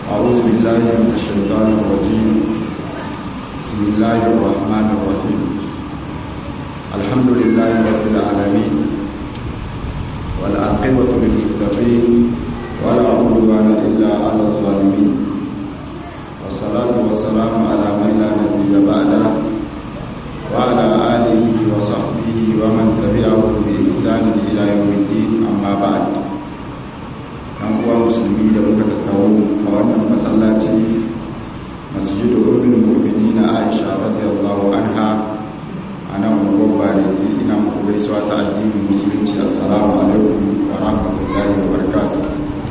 أعوذ بالله من الشيطان الرجيم بسم الله الرحمن الرحيم الحمد لله رب العالمين والعاقبة للمتقين ولا عدوان إلا على الظالمين والصلاة والسلام على من لا نبي بعده وعلى آله وصحبه ومن تبعه بإحسان إلى يوم الدين أما بعد ɗan uwa musulmi da muka tattaro a wannan masallaci masjidu ummul mu'minin Aisha radiyallahu anha ana mu da ina muku gaisuwa ta addinin musulunci assalamu alaikum wa rahmatullahi wa barakatuh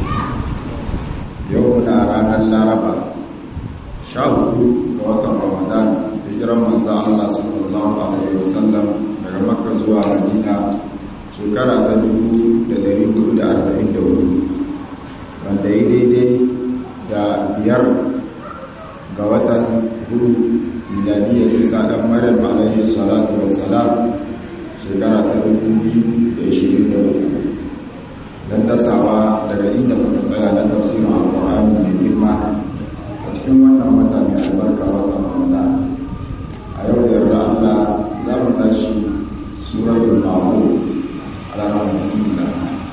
yau na ranar laraba sha hudu ga watan ramadan hijiran manzo Allah sallallahu alaihi wasallam daga makka zuwa madina shekara ta dubu da dari hudu da arba'in da hudu wanda ya daidai da biyar ga watan hudu miladiyar isa ɗan maryam alaihi salatu wassalam shekara ta dubu biyu da ishirin da uku don dasawa daga inda muka tsaya na tafsirin alƙur'ani mai girma a cikin wannan wata mai albarka watan ramadan a yau da yarda allah za mu tashi suratul ma'ul ala rahmatillah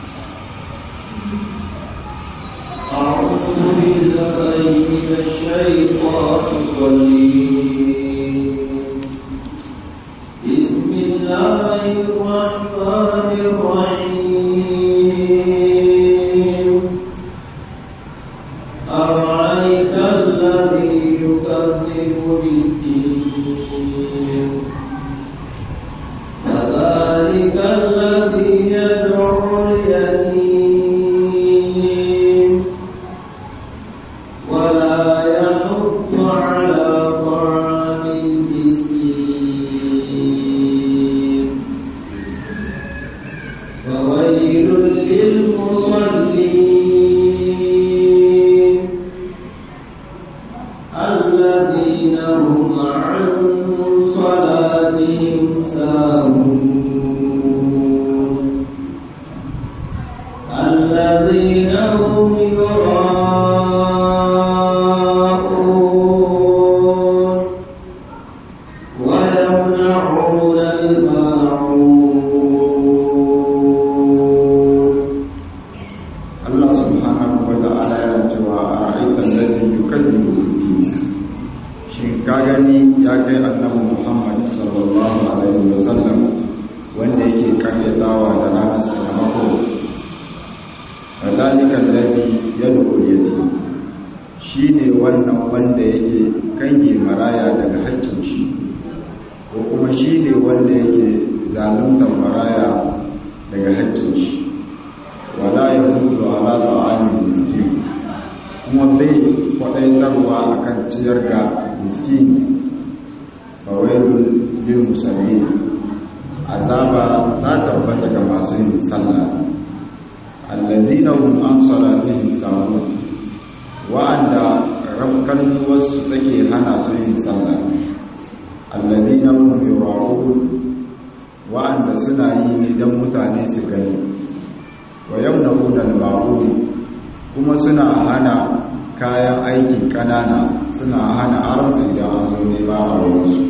أعوذ بالله من الشيطان الرجيم بسم الله الرحمن الرحيم أرأيت الذي يكذب بالدين فذلك الذي يدعو اليتيم ولا يحض على طعام المسكين فويل للمصلين الذين هم عن صلاتهم ساهون الذين هم يراءون ويمنعون الماعون Allah subhanahu wa ta'ala yana cewa a ra'aikan lalzi yukallimu bid-din shin ka gani ya kai annabi Muhammad sallallahu alaihi wa sallam wanda yake karyatawa da ranar sakamako fadalika alladhi yad'u al-yatim shine wannan wanda yake kange maraya daga haƙƙin shi ko kuma shine wanda yake zaluntar maraya daga haƙƙin shi wala ya hudu ala ta'amin miskin kuma bai kwaɗaitarwa a kan ciyar da miskin fawailun bin musulmi azaba ta tabbata ga masu yin sallah allazina hum an salatihim sahun wa'anda rafkan wasu take hana su yin sallah allazina hum yura'un wa'anda suna yi ne don mutane su gani wa yamna'una al-ma'un kuma suna hana kayan aikin kanana suna hana aransu idan an zo ne ba a wurinsu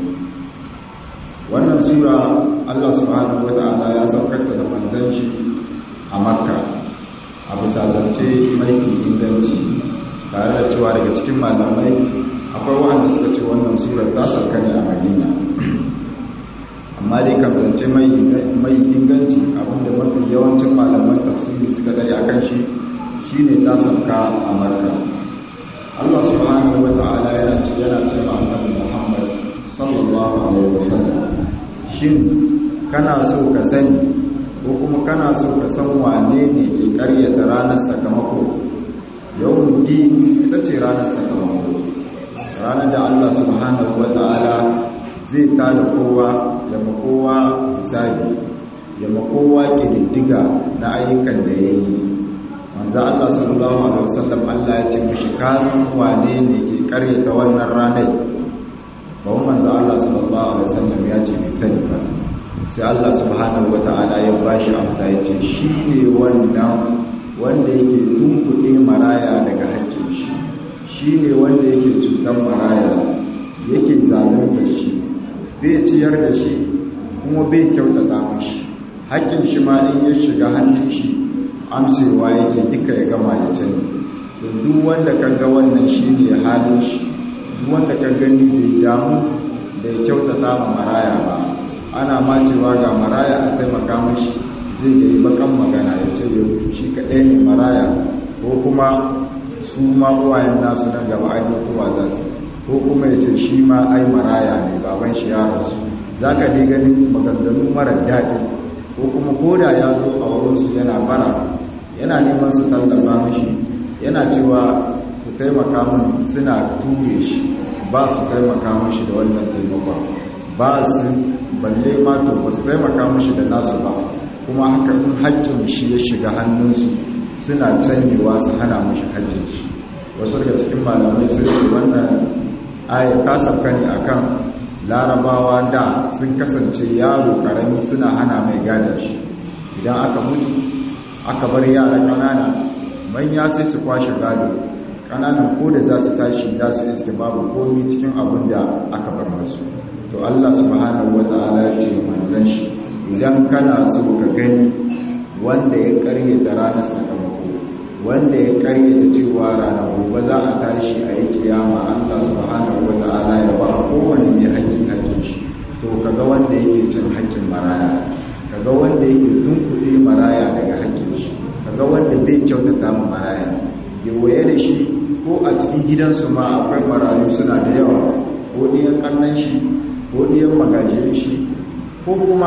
wannan sura Allah subhanahu wata'ala ya saukarta da manzon shi a makka a bisa zance mai inganci tare da cewa daga cikin malamai akwai wanda suka ce wannan surar ta sauka ne a madina amma dai kan zance mai inganci abinda mafi yawancin malaman tafsiri suka dare a kan shi shine ta sauka a marka Allah subhanahu wa ta'ala yana ce yana ce ma annabi Muhammad sallallahu alaihi wasallam shin kana so ka sani ko kuma kana so ka san wane ne ke karyata ranar sakamako yawon din ita ce ranar sakamako ranar da Allah subhanahu wa ta'ala zai tada kowa ya makowa hisabi ya makowa ƙididdiga na ayyukan da ya yi manzo Allah sallallahu alaihi wasallam Allah ya ce mishi ka san wane ne ke karyata wannan ranar ba manzo Allah sallallahu alaihi wasallam ya ce bai sani ba sai Allah subhanahu wataala ya bashi amsa ya ce shi ne wannan wanda yake tunkuɗe maraya daga haƙƙin shi shine wanda yake cutar maraya yake zalunta shi bai ciyar da shi kuma bai kyautata mashi haƙƙin shi ma in ya shiga hannun shi amsewa yake duka ya gama ya canji to duk wanda ka ga wannan shine halin shi duk wanda ka gani bai damu da ya kyautata ma maraya ba ana ma cewa ga maraya a taimaka mashi zai ga yi bakan magana ya ce yau shi kaɗai ne maraya ko kuma su ma uwayen nasu nan gaba ai mutuwa za su ko kuma ya ce shi ma ai maraya ne baban shi ya rasu za ka dai ganin maganganu marar daɗi ko kuma koda ya zo a wurinsu yana bara yana neman su tallafa mashi yana cewa ku taimaka min suna ture shi ba su taimaka mashi da wannan taimakon ba su balle ma to ba su taimaka mashi da nasu ba kuma haka in haƙƙin shi ya shiga hannunsu suna canyewa su hana mashi haƙƙin shi wasu daga cikin malamai sun ce wannan ayat ta sauka ne akan larabawa da sun kasance yaro karami suna hana mai gada shi idan aka mutu aka bar yara ƙanana manya sai su kwashe gado ƙananan ko da za su tashi za su iske babu komi cikin abin da aka bar masu to Allah subhanahu wata'ala ya ce manzon shi idan kana so ka gani wanda ya karyata ranar sakamako wanda ya karyata cewa ranar gobe za a tashi a yi kiyama Allah subhanahu wata'ala ya ba kowanne ne hakkin hakkin shi to kaga wanda yake cin hakkin maraya kaga wanda yake tunkuɗe maraya daga hakkin shi kaga wanda bai kyautata ma maraya yawaye da shi ko a cikin gidansu ma akwai marayu suna da yawa ko ɗiyan ƙannan shi ko ɗiyan magajiyar shi ko kuma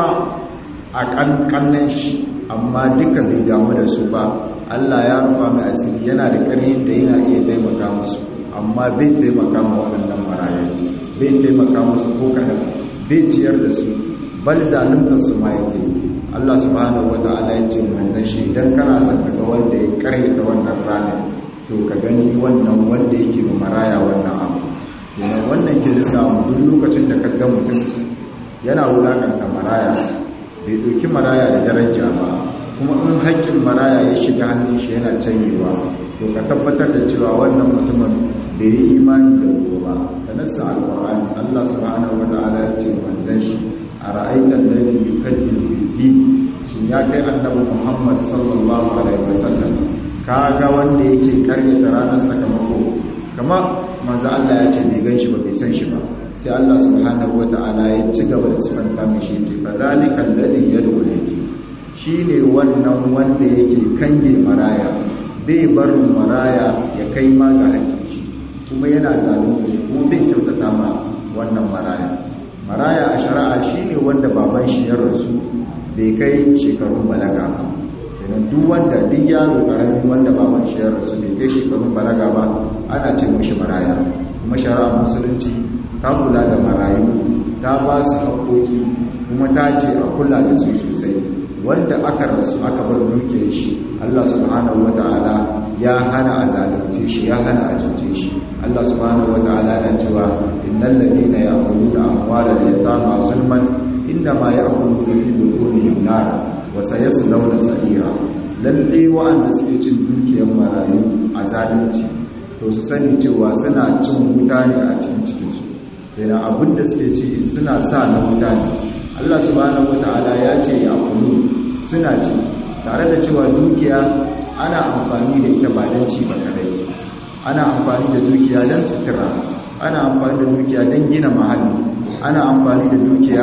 a ƙanƙannan shi amma duka bai damu da su ba Allah ya rufa mai asiri yana da ƙarfin da yana iya taimaka musu amma bai taimaka ma waɗannan marayu bai taimaka musu ko kaɗan bai ciyar da su bal zaluntar su ma yake Allah subhanahu wata'ala ya ce manzon shi idan kana son ka ga wanda ya karyata wannan ranar to ka gani wannan wanda yake ma maraya wannan abu kenan wannan ke samu duk lokacin da ka ga mutum yana wulakanta maraya bai ɗauki maraya da daraja ba kuma in haƙƙin maraya ya shiga hannun shi yana canyewa to ka tabbatar da cewa wannan mutumin bai yi imani da gobe ba da nassa alƙur'ani Allah subhanahu wata'ala ya ce manzon shi a ra'aitar lalli yukaddiru biddi shin ya kai annabi Muhammad sallallahu alaihi wasallam ka ga wanda yake karyata ranar sakamako kama manzo Allah ya ce bai ganshi ba bai san shi ba sai Allah subhanahu wataala ya ci gaba da sifanta mishi ce fa zalika alladhi yad'u ilayhi shine wannan wanda yake kange maraya bai barin maraya ya kai ma ga hakiki kuma yana zalunci kuma bai kyautata ma wannan maraya maraya a shari'a shine wanda baban shi ya rasu bai kai shekarun balaga ba kenan duk wanda duk yaro karami wanda baban shi ya rasu bai kai shekarun balaga ba ana ce mishi maraya kuma shari'a musulunci ta kula da marayu ta ba su haƙoƙi kuma ta ce a kula da su sosai wanda aka rasu aka bar duke shi Allah subhanahu wata'ala ya hana a zalunce shi ya hana a cuce shi Allah subhanahu wata'ala na cewa innal ladina ya'kuluna amwalal yatama zulman innama ya'kuluna fi butunihim nar wa sayaslawna sa'ira lalle wa'anda suke cin dukiyar marayu a zalunci to su sani cewa suna cin wuta ne a cikin cikinsu sai abin da suke ci suna sa na wuta ne Allah subhanahu wata'ala ya ce ya kulu suna ci tare da cewa dukiya ana amfani da ita ba don ci ba kadai ana amfani da dukiya don sutura ana amfani da dukiya don gina mahalli ana amfani da dukiya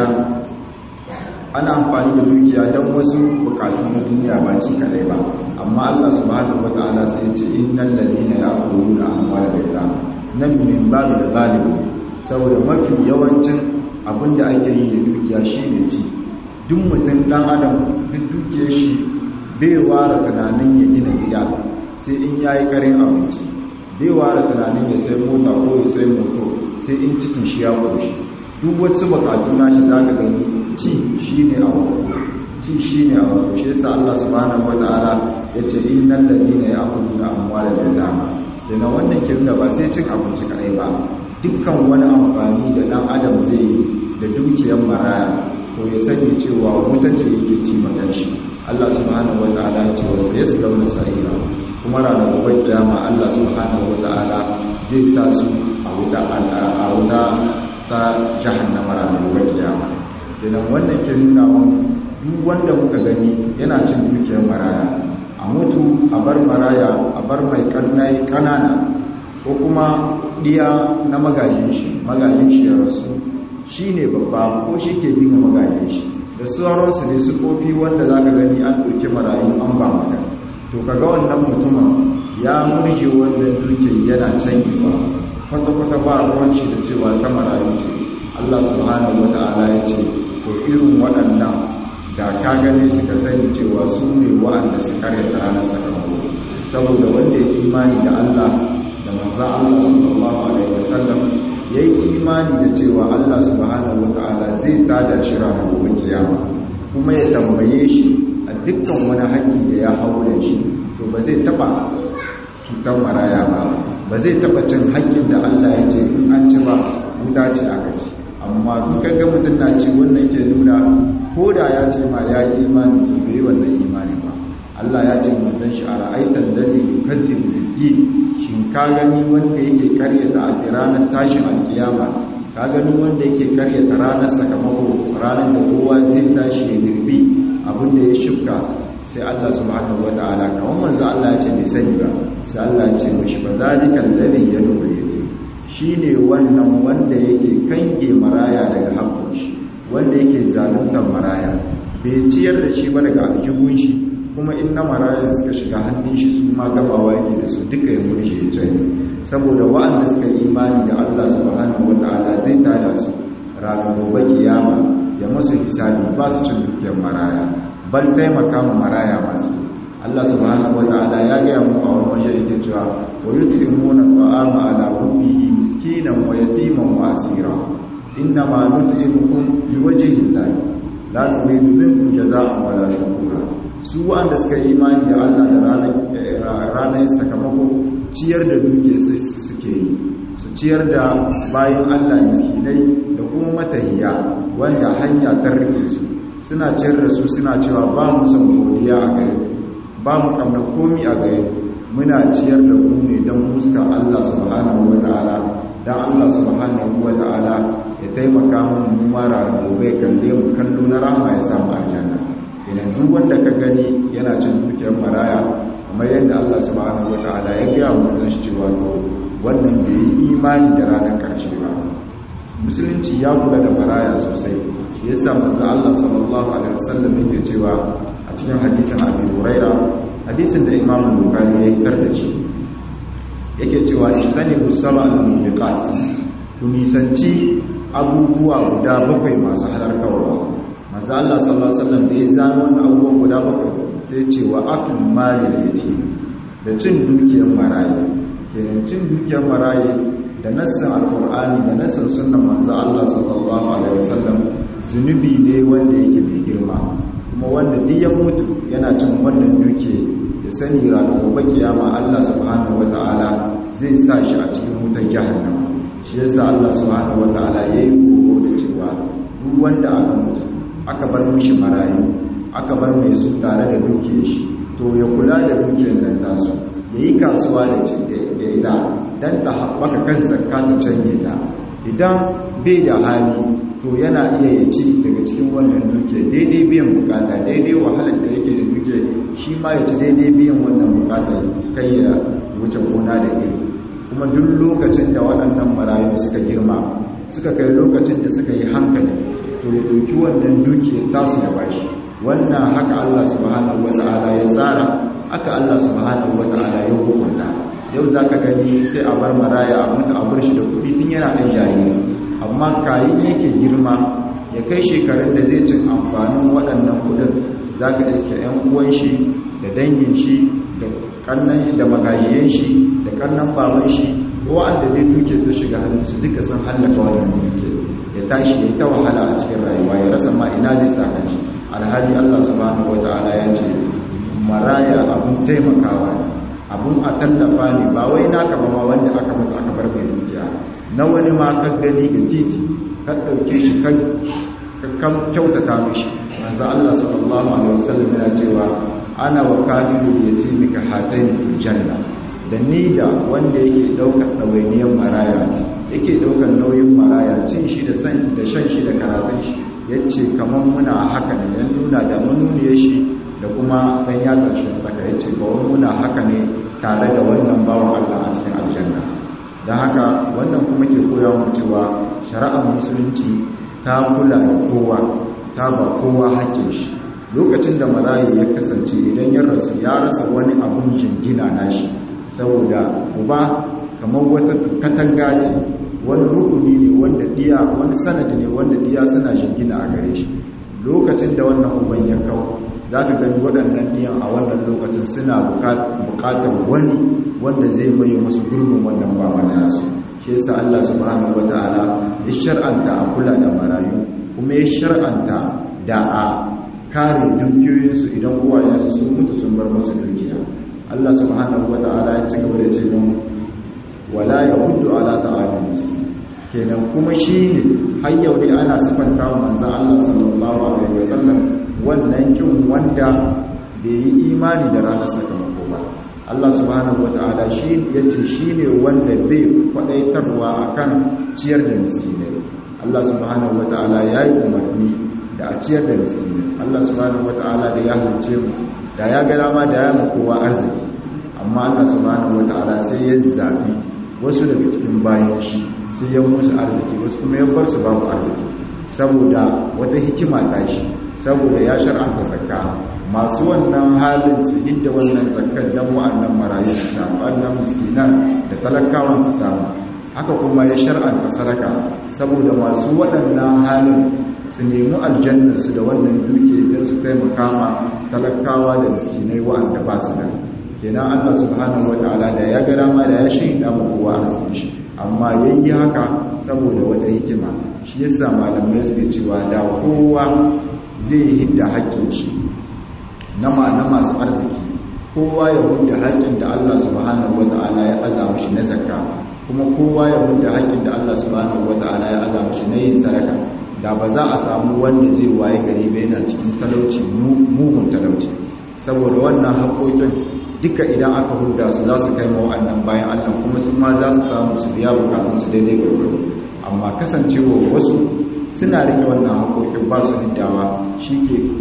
ana amfani da dukiya don wasu bukatu na duniya ba ci kadai ba amma Allah subhanahu wata'ala sai ya ce innal ladina ya'kuluna amwalal yatama nan min babu da galibi saboda mafi yawancin abin da ake yi da dukiya shi ne ci duk mutum dan adam duk dukiyar shi bai ware tunanin ya gina gida sai in yayi karin abinci bai ware tunanin ya sai mota ko ya sai moto sai in cikin shi ya koshi duk wasu bukatu na shi zaka gani ci shine abu ci shine abu shi yasa Allah subhanahu wataala yace innal ladina ya'kuluna amwalal yatama dana wannan kirna ba sai cin abinci kadai ba dukkan wani amfani da dan adam zai yi da dukiyar maraya to ya sani cewa wuta ce yake ci magan shi Allah subhanahu wataala ya ce wasu yaslawna sa'ira kuma ranar gobe kiyama Allah subhanahu wata'ala zai sa su a wuta a wuta ta jahannama ranar gobe kiyama kenan wannan ke nuna wani duk wanda muka gani yana cin dukiyar maraya a mutu a bar maraya a bar mai kannai kanana ko kuma ɗiya na magajin shi magajin shi ya rasu shi ne babba ko shi ke bi ga magajin shi da sauransu ne su kofi wanda za ka gani an ɗauki marayu an ba mutum to kaga wannan mutumin ya murje wannan dukiyar yana canyewa kwata-kwata ba ruwan shi da cewa ta marayu ce Allah subhanahu wa ta'ala ya ce to irin waɗannan da ka gane su ka sani cewa su ne waɗanda su karyata ranar sakamako saboda wanda ya imani da Allah da manzan Allah sallallahu alaihi wasallam ya yi imani da cewa Allah subhanahu wa ta'ala zai tada shi ranar gobe kiyama kuma ya tambaye shi a dukkan wani haƙƙi da ya haure shi to ba zai taɓa cutar maraya ba ba zai taɓa cin haƙƙin da Allah ya ce in an ci ba wuta ce aka ci amma duk kaga mutum na ci wannan ke nuna ko da ya ce ma ya yi imani to bai wannan imani ba Allah ya ce manzon shi a ra'aitan ladhi yukadibu bid shin ka gani wanda yake karyata a ranar tashin alkiyama ka gani wanda yake karyata ranar sakamako ranar da kowa zai tashi ya girbi abin da ya shifka sai Allah subhanahu wataala kamar manzo Allah ya ce bai sani ba sai Allah ya ce mishi fa zalikal ladhi yad'u yatim shine wannan wanda yake kange maraya daga haƙƙin shi wanda yake zaluntar maraya bai ciyar da shi ba daga aljihun shi kuma in na maraya suka shiga hannun shi su ma gabawa yake da su duka ya murje ya jani saboda wa'anda suka yi imani da Allah subhanahu wata'ala zai tada su ranar gobe kiyama ya masu hisabi ba su cin dukiyar maraya bal taimaka ma maraya masu Allah subhanahu wata'ala ya gaya mu a wani waje yake cewa wa yut'imuna ta'ama ala hubbihi miskinan wa yatiman wa asira inna ma nut'imukum liwajhi Allah la nuridu minkum jazaa'an wala shukura su wanda suka yi imani da Allah da ranar sakamako ciyar da duke suke yi su ciyar da bayan Allah miskinai da kuma matahiya wanda hanya ta rike su suna ciyar da su suna cewa ba mu son godiya a gare ba mu kamar komi a gare muna ciyar da ku ne don fuska Allah subhanahu wa ta'ala don Allah subhanahu wa ta'ala ya taimaka mun mu mara gobe kalle mu kallo na rama ya samu aljanna idan duk wanda ka gani yana cin dukiyar maraya kamar yadda Allah subhanahu wa ta'ala ya gaya wa wannan shi cewa to wannan bai yi imani da ranar karshe ba musulunci ya kula da maraya sosai shi yasa manzo Allah sallallahu alaihi wasallam yake cewa a cikin hadisin Abi Huraira hadisin da Imam Bukhari ya yi da shi yake cewa shitani musaba al-mubiqat ku nisanci abubuwa guda bakwai masu halarkarwa manzo Allah sallallahu alaihi wasallam da ya zano wannan abubuwa guda bakwai sai ce wa akul mali yati da cin dukiyar maraye kenan cin dukiyar maraye da nassin alqur'ani da nassin sunnan manzo Allah sallallahu alaihi wasallam zunubi ne wanda yake mai girma kuma wanda duk ya mutu yana cin wannan duke ya sani ranar gobe kiyama Allah subhanahu wataala zai sa shi a cikin wutar jahannama shi yasa Allah subhanahu wataala yayi koro da cewa duk wanda aka mutu aka bar mishi marayu aka bar mai su tare da dukiyar shi to ya kula da dukiyar nan tasu ya yi kasuwa da ita don ta haɓaka kan zakka ta canje ta idan bai da hali to yana iya ya ci daga cikin wannan dukiyar daidai biyan bukata daidai wahalar da yake da dukiyar shi ma ya ci daidai biyan wannan bukata kai ya wuce gona da iri kuma duk lokacin da waɗannan marayu suka girma suka kai lokacin da suka yi hankali to ya ɗauki wannan dukiyar tasu da bashi wannan haka Allah subhanahu wata'ala ya tsara haka Allah subhanahu wata'ala ya hukunta yau zaka gani sai a bar maraya a mutu a bar shi da kuɗi tun yana ɗan jariri amma kayan yake girma ya kai shekarun da zai cin amfanin waɗannan kuɗin zaka iske ƴan uwan shi da dangin shi da kannan da magajiyan shi da kannan baban shi wa'anda dai duke ta shiga hannunsu duka sun hallaka wannan duke ya tashi ya ta wahala a cikin rayuwa ya rasa ma ina zai saka shi alhali Allah subhanahu wata'ala ya ce maraya abun taimakawa ne abun a tallafa ne ba wai naka ba ma wanda aka mutu aka bar mai dukiya na wani ma ka gani ga titi ka ɗauke shi ka kyautata mishi manzo Allah sallallahu alaihi wasallam yana cewa ana wa kafiru yatimi ka hatayn janna da ni da wanda yake daukar ɗawainiyar maraya yake daukar nauyin maraya cin shi da shan shi da karatun shi ya ce kamar muna haka ne ya nuna da manuniyar shi da kuma ɗan yatsar shi tsaka ya ce kawai muna haka ne tare da wannan bawan Allah a cikin aljanna da haka wannan kuma ke koya mu cewa shari'ar musulunci ta kula da kowa ta ba kowa haƙƙin shi lokacin da marayi ya kasance idan ya rasu ya rasa wani abun jingina nashi saboda uba kamar wata katanga ce wani rukuni ne wanda diya wani sanadi ne wanda diya suna jingina a gare shi lokacin da wannan uban ya kawo za ka gani waɗannan diyan a wannan lokacin suna buƙatar wani wanda zai maye musu gurbin wannan baba nasu shi yasa Allah subhanahu wataala ya shar'anta a kula da marayu kuma ya shar'anta da a kare dukiyoyinsu idan uwayensu sun mutu sun bar musu dukiya Allah subhanahu wataala ya ci gaba da ce mun wala yahuddu ala ta'alim miskin kenan kuma shine har yau ne ana sifanta wa manzon Allah sallallahu alaihi wasallam wannan kin wanda bai yi imani da ranar sakamako ba Allah subhanahu wata'ala shi yace shine wanda bai kwadaitarwa akan ciyar da miskinai Allah subhanahu wata'ala yayi umarni da a ciyar da miskinai Allah subhanahu wata'ala da ya halice mu da ya ga dama da ya mu kowa arziki amma Allah subhanahu wata'ala sai ya zabi wasu daga cikin bayan shi sai ya musu arziki wasu kuma ya bar su babu arziki saboda wata hikima ta shi saboda ya shar'anta zakka masu wannan halin su hidda wannan zakkar dan wa'annan marayu su samu wannan miskinan da talakawan su samu haka kuma ya shar'anta sadaka saboda masu waɗannan halin su nemi aljannar su da wannan duke don su taimaka ma talakawa da miskinai wa'anda ba su nan kenan Allah subhanahu wataala da ya ga dama da ya shaida mu kowa arzikin shi amma yayi haka saboda wata hikima shi yasa malamai suke cewa da kowa zai hidda haƙƙin shi na masu arziki kowa ya hudda haƙƙin da Allah subhanahu wata'ala ya aza mishi na zakka kuma kowa ya hudda haƙƙin da Allah subhanahu wata'ala ya aza mishi na yin sadaka da ba za a samu wanda zai waye gari ba yana cikin talauci mugun talauci saboda wannan haƙoƙin duka idan aka hudda su za su kai ma wa'annan bayan Allah kuma su ma za su samu su biya bukatun su daidai gwargwaro amma kasancewa wasu suna rike wannan haƙoƙin ba su hiddawa shi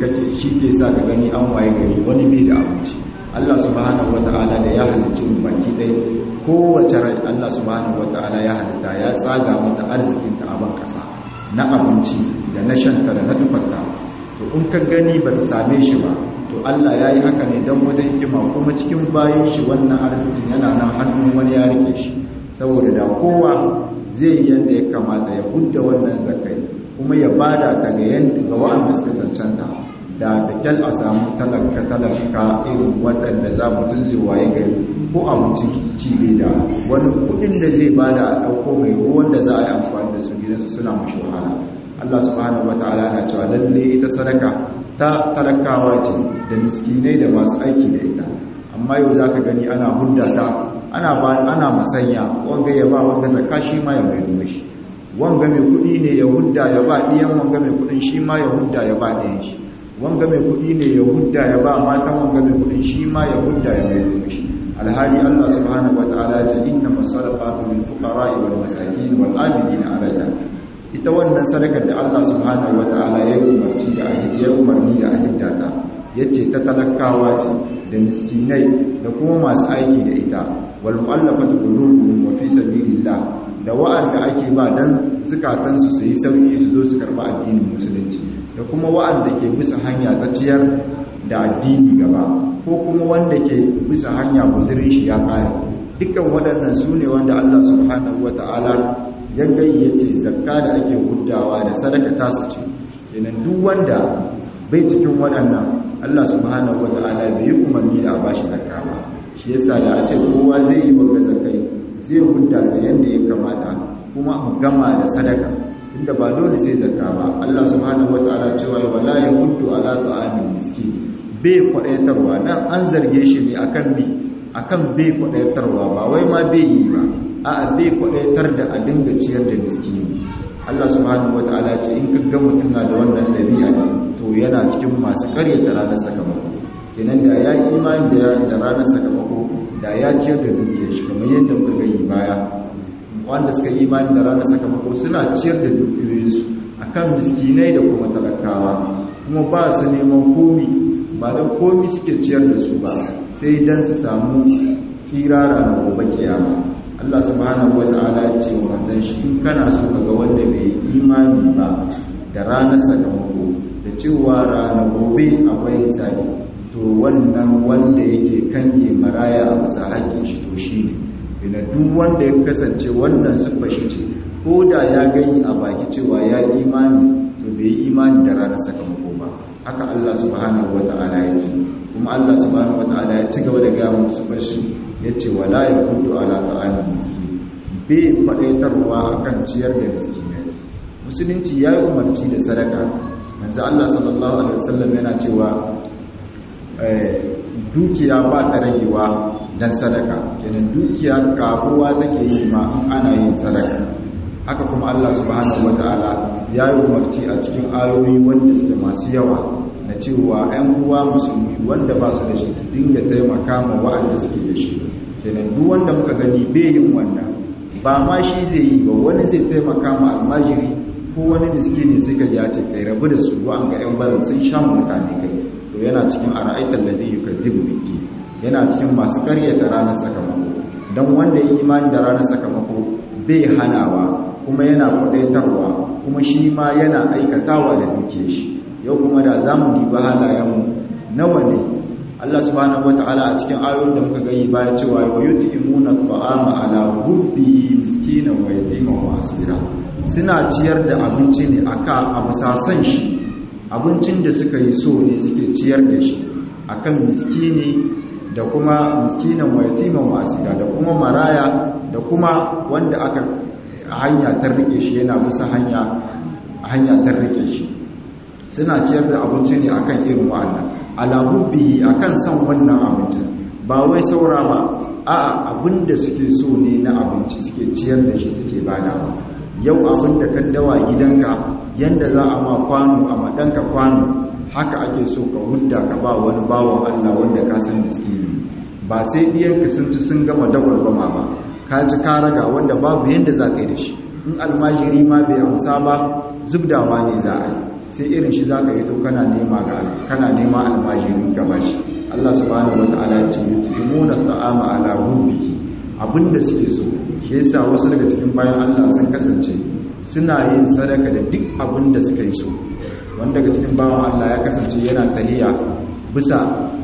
ke sa ka gani an waye gari wani bai da abinci Allah subhanahu wata'ala da ya halicci mu baki ɗaya kowace rai Allah subhanahu wata'ala ya halitta ya tsaga mata arzikinta a ban ƙasa na abinci da na shanta da na tufarta to in ka gani ba ta same shi ba to Allah ya yi haka ne don wata hikima kuma cikin bayan shi wannan arzikin yana nan hannun wani ya rike shi saboda da kowa zai yi yadda ya kamata ya hudda wannan zakai kuma ya bada ta ga yanda ga wa'anda suka cancanta da da kyal a samu talaka talaka irin waɗanda za mutum zai waye gari ko abincin ci bai da wani kuɗin da zai bada a ɗauko mai ruwan da za a yi amfani da su gidansu suna mashi wahala Allah subhanahu wata'ala na cewa lalle ita sadaka ta talakawa ce da miskinai da masu aiki da ita amma yau za ka gani ana hudda ta ana ba ana masanya wanga ya ba wanga zakka shi ma ya mai shi wanga mai kudi ne ya hudda ya ba diyan wanga mai kudin shi ma ya hudda ya ba diyan shi wanga mai kudi ne ya hudda ya ba matan wanga mai kudin shi ma ya hudda ya mai shi alhali Allah subhanahu wataala ya ce inna masadaqatu lil fuqara'i wal masakin wal amilina 'alayha ita wannan sadakar da Allah subhanahu wataala ya umarci da ya umarni da ahiddata yace ta talakawa ce da miskinai da kuma masu aiki da ita wal mu'allafatu qulubuhum wa fi sabilillah da wa'anda ake ba dan zukatan su yi sauki su zo su karba addinin musulunci da kuma wa'anda ke bisa hanya ta ciyar da addini gaba ko kuma wanda ke bisa hanya guzurin shi ya kare dukkan waɗannan su ne wanda Allah subhanahu wata'ala ya gayyace zakka da ake huddawa da sadaka tasu ce kenan duk wanda bai cikin waɗannan Allah subhanahu wata'ala bai yi umarni da a bashi zakka ba shi yasa da a ce kowa zai yi wanga zakai zai hudda ta yanda ya kamata kuma a gama da sadaka tunda ba dole sai zakka ba Allah subhanahu wata'ala cewa wala yahuddu ala ta'amil miskin bai kwadaitarwa nan an zarge shi ne akan bi akan bai kwadaitarwa ba wai ma bai yi ba a'a bai kwadaitar da a dinga ciyar da miskini Allah subhanahu wataala ce in ka ga mutum na da wannan dabi'a to yana cikin masu karyata ranar sakamako kenan da ya yi imani da da ranar sakamako da ya ciyar da dukiyar shi kamar yadda muka gani baya wanda suka yi imani da ranar sakamako suna ciyar da dukiyoyinsu akan miskinai da kuma talakawa kuma ba su neman komi ba don komi suke ciyar da su ba sai don su samu tsirara na gobe kiyama Allah subhanahu wata'ala ya ce wa manzon shi in kana so ka ga wanda bai imani ba da ranar sakamako da cewa ranar gobe akwai hisabi to wannan wanda yake kange maraya a bisa haƙƙin shi to shi ne ina duk wanda ya kasance wannan siffa shi ce ko da ya gani a baki cewa ya imani to bai yi imani da ranar sakamako ba haka Allah subhanahu wata'ala ya ce kuma Allah subhanahu wata'ala ya ci gaba da gaya musu bashi ya ce wala ya kuntu ala ta'amin miskin bai faɗaitarwa akan ciyar da miskinai musulunci ya yi umarci da sadaka manzo Allah sallallahu alaihi wasallam yana cewa dukiya ba ta ragewa dan sadaka kenan dukiya karuwa take yi ma in ana yin sadaka haka kuma Allah subhanahu wataala ya yi umarci a cikin ayoyi wanda suke masu yawa na cewa 'yan uwa musulmi wanda ba su da shi su dinga taimaka ma wa'anda suke da shi kenan duk wanda muka gani bai yin wannan ba ma shi zai yi ba wani zai taimaka ma almajiri ko wani miskini suka ya ce kai rabu da su an ga 'yan barin sun sha mutane kai to yana cikin ara'aitar da zai yi kaddibu biki yana cikin masu karyata ranar sakamako don wanda ya imani da ranar sakamako bai hanawa kuma yana kwadaitarwa kuma shi ma yana aikatawa da duke shi yau kuma da za mu diba halayenmu nawa ne Allah subhanahu wata'ala a cikin ayoyin da muka gani baya cewa wa yut'imuna at'ama ala hubbi miskinan wa yatiman wa asira suna ciyar da abinci ne aka a musasan shi abincin da suka yi so ne suke ciyar da shi akan miskini da kuma miskinan wa yatiman wa asira da kuma maraya da kuma wanda aka hanya ta rike shi yana bisa hanya hanya ta rike shi suna ciyar da abinci ne akan irin wa'annan alahubbi akan san wannan abincin ba wai saura ba a abinda suke so ne na abinci suke ciyar da shi suke badawa yau abinda ka dawa gidanka yanda za a ma kwano a madanka kwano haka ake so ka hudda ka ba wani bawan Allah wanda ka san miskini ba sai diyanka sun ci sun gama dagwalgwama ba ka ci ka raga wanda babu yanda za ka yi da shi in almajiri ma bai amsa ba zubdawa ne za a yi sai irin shi za ka yi to kana nema ga kana nema almajiri ka ba shi Allah subhanahu wata'ala ya ce yutimuna ta'ama ala hubbi abinda suke so shi yasa wasu daga cikin bayan Allah sun kasance suna yin sadaka da duk abinda suka yi so wanda daga cikin bayan Allah ya kasance yana tahiya bisa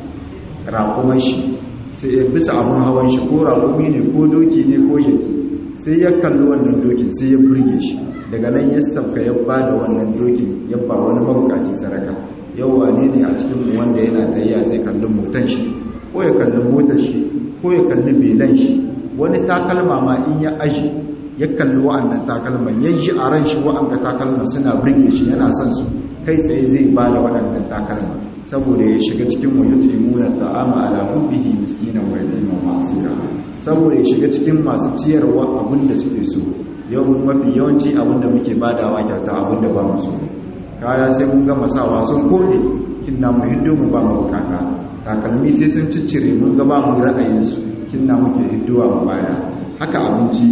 raƙuman shi sai bisa abun hawan shi ko raƙumi ne ko doki ne ko yaki sai ya kalli wannan dokin sai ya burge shi daga nan ya sauka ya ba da wannan dokin ya ba wani mabukaci saraka yau wane ne a cikin wanda yana tayya sai kalli motan shi ko ya kalli motar shi ko ya kalli belan shi wani takalma ma in ya aji ya kalli wa'annan takalman ya ji a ran shi wa'anda takalman suna burge shi yana son su kai tsaye zai ba da waɗannan takalma saboda ya shiga cikin wa yutimuna ta'ama ala hubbihi miskinan wa yatiman wa asira saboda ya shiga cikin masu ciyarwa abin da suke so yau mafi yawanci abin da muke badawa kyauta abin da ba mu so kaya sai mun gama sawa sun kode kinna mu hiddo mu ba mu bukata takalmi sai sun ciccire mun ga ba mu ra'ayin su kinna muke hiddowa mu baya haka abinci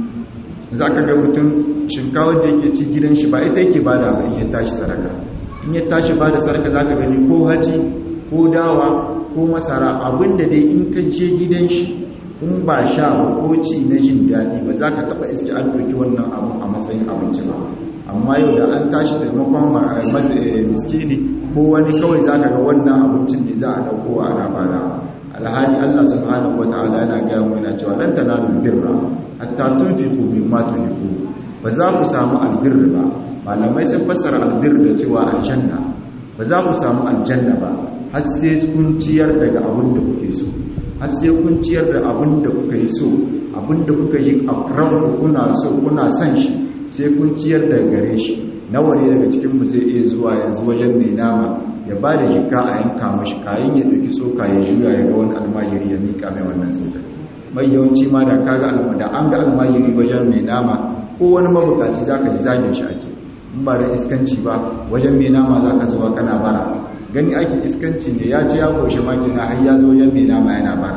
zaka ga mutum shinkawar da yake ci gidan shi ba ita yake bada ba in ya tashi saraka in ya tashi bada saraka zaka gani ko haji ko dawa ko masara abinda dai in ka je gidan shi in ba sha ko ci na jin daɗi ba za ka taɓa iske an ɗauki wannan abu a matsayin abinci ba amma yau da an tashi taimakon miskini ko wani kawai za ka ga wannan abincin ne za a ɗauko a ana bada alhali allah subhanahu wa ta'ala yana gaya mu yana cewa lan tanalu birra hatta tunfiqu mimma tuhibbu ba za ku samu albirri ba malamai sun fassara albirri da cewa aljanna ba za ku samu aljanna ba har sai kun ciyar daga abin da kuke so har sai kun ciyar da abin da kuka yi so abin da kuka yi a ranku kuna so kuna son shi sai kun ciyar da gare shi nawa ne daga cikin mu zai iya zuwa yanzu wajen mai nama ya ba da jika a yanka mashi kayan ya ɗauki tsoka ya juya ya ga wani almajiri ya miƙa mai wannan tsoka mai yawanci ma da kaga da an ga almajiri wajen mai nama ko wani mabukaci za ka ji zagin shi ake in ba da iskanci ba wajen mai nama za ka zuwa kana bara gani ake iskanci ne ya ce ya koshe makina har ya zo wajen mai nama yana bara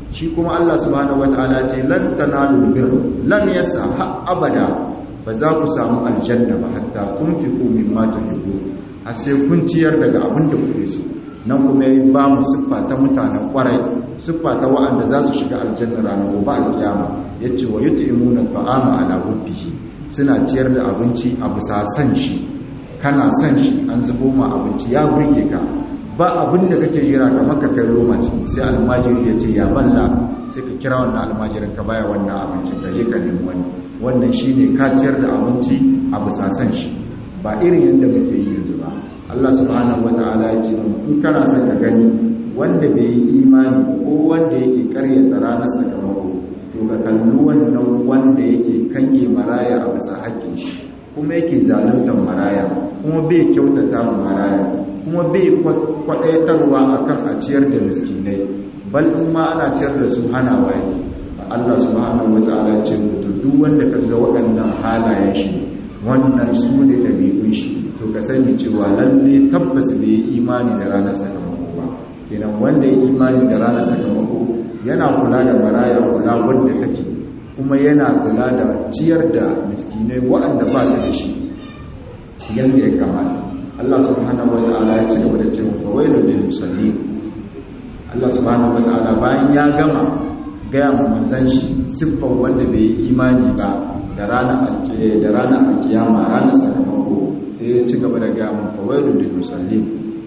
shi kuma Allah subhanahu wataala ce lan tanalu bir lan yasa ha abada ba za ku samu aljanna ba hatta tunfiqu mimma tuhibbu har sai kun ciyar daga abin da kuke so nan kuma yayi ba mu siffa ta mutanen kwarai siffa ta wa'anda za su shiga aljanna ranar gobe alkiyama yace wa yut'imuna ta'ama ala hubbihi suna ciyar da abinci a bisa san shi kana san shi an zubo ma abinci ya burge ka ba abin da kake jira kamar ka kai roma ce sai almajiri ya ce ya balla sai ka kira wannan almajirin ka baya wannan abincin ka je ka nemi wani wannan shine ka ciyar da abinci a bisa san shi ba irin yadda muke yi yanzu ba Allah subhanahu wataala ya ce in kana son ka gani wanda bai yi imani ko wanda yake karyata ranar sakamako to ka kalli wannan wanda yake kange maraya a bisa haƙƙin shi kuma yake zaluntar maraya kuma bai kyautata ma maraya kuma bai kwaɗaitarwa akan a ciyar da miskinai bal in ma ana ciyar da su hana waye Allah subhanahu wataala ce to duk wanda kaga waɗannan halayen shi wannan su ne ɗabi'un shi to ka sani cewa lalle tabbas bai yi imani da ranar sakamako ba kenan wanda ya imani da ranar sakamako yana kula da maraya kula wanda take kuma yana kula da ciyar da miskinai waɗanda ba su da shi yadda ya kamata Allah subhanahu wata'ala ya ci gaba da cewa fawailu lil musallin Allah subhanahu wata'ala bayan ya gama gaya mu manzon shi siffar wanda bai yi imani ba da ranar da ranar alkiyama ranar sakamako sai ya ci gaba da gaya mu fawailu lil musallin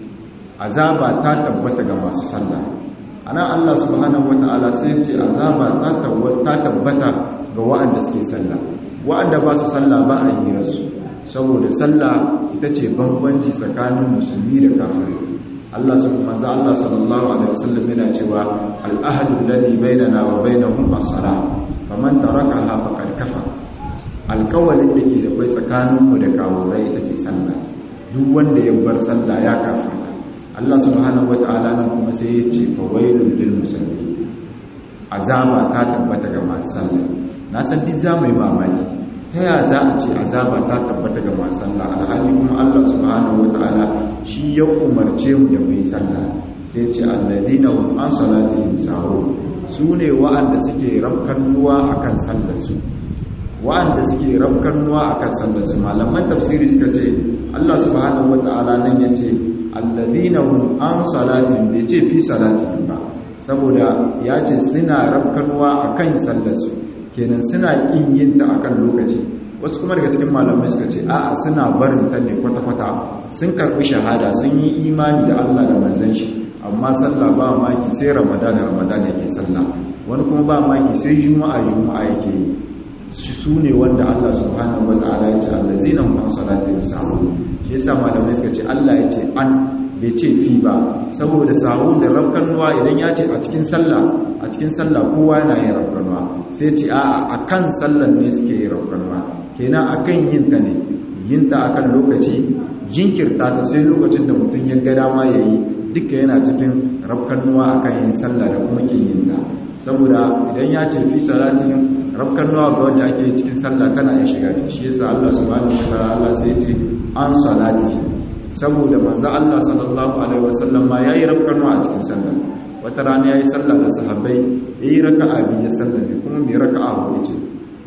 azaba ta tabbata ga masu sallah ana Allah subhanahu wata'ala sai ya ce azaba ta tabbata ga wa'anda suke sallah wa'anda ba su sallah ba a yi rasu saboda sallah ita ce bambanci tsakanin musulmi da kafirai Allah manzo Allah sallallahu alaihi wasallam yana cewa al-ahdu alladhi bainana wa bainahum as-salah faman tarakaha faqad kafara alƙawalin da ke da kai tsakaninmu da kafirai ita ce sallah duk wanda ya bar sallah ya kafirta Allah subhanahu wata'ala nan kuma sai ya ce fawailul lil musallin azaba ta tabbata ga masu sallah na san duk zamu yi mamaki ta ya za a ce azaba ta tabbata ga masu sallah alhali kuma Allah subhanahu wata'ala shi ya umarce mu da mu yi sallah sai ce alladina hum an salatihim sahun su ne wa'anda suke rabkan ruwa akan sallar su wa'anda suke rabkan ruwa akan sallar su malaman tafsiri suka ce Allah subhanahu wata'ala nan yace alladina hum an salatin bai ce fi salatin ba saboda ya ce suna rafkanuwa a kan sallarsu kenan suna ƙin yin ta a kan lokaci wasu kuma daga cikin malamai suka ce a'a suna barin ta ne kwata-kwata sun karɓi shahada sun yi imani da allah da manzan shi amma sallah ba maki sai ramadan ramadan yake sallah wani kuma ba maki sai juma'a juma'a yake yi su ne wanda allah subhanahu wa ta'ala ya ce allazina hum an salatihim sahun shi yasa malamai suka ce Allah ya ce an bai ce fi ba saboda sahu da rafkanuwa idan ya ce a cikin sallah a cikin sallah kowa yana yin rafkanuwa sai ce a a kan sallan ne suke yin rafkanuwa kenan akan yin ta ne yin ta akan lokaci jinkirta ta sai lokacin da mutum ya ga dama ya yi duka yana cikin rafkanuwa akan yin sallah da kuma kin yin ta saboda idan ya ce fi salatin rafkanuwa ga wanda ake cikin sallah tana iya shiga ta shi yasa Allah subhanahu wa ta'ala sai ya ce an salati saboda manzo Allah sallallahu alaihi wasallam ma yayi rafkanuwa a cikin sallah wata rana yayi sallah da sahabbai yayi raka'a biyu sallah ne kuma mai raka'a huɗu ce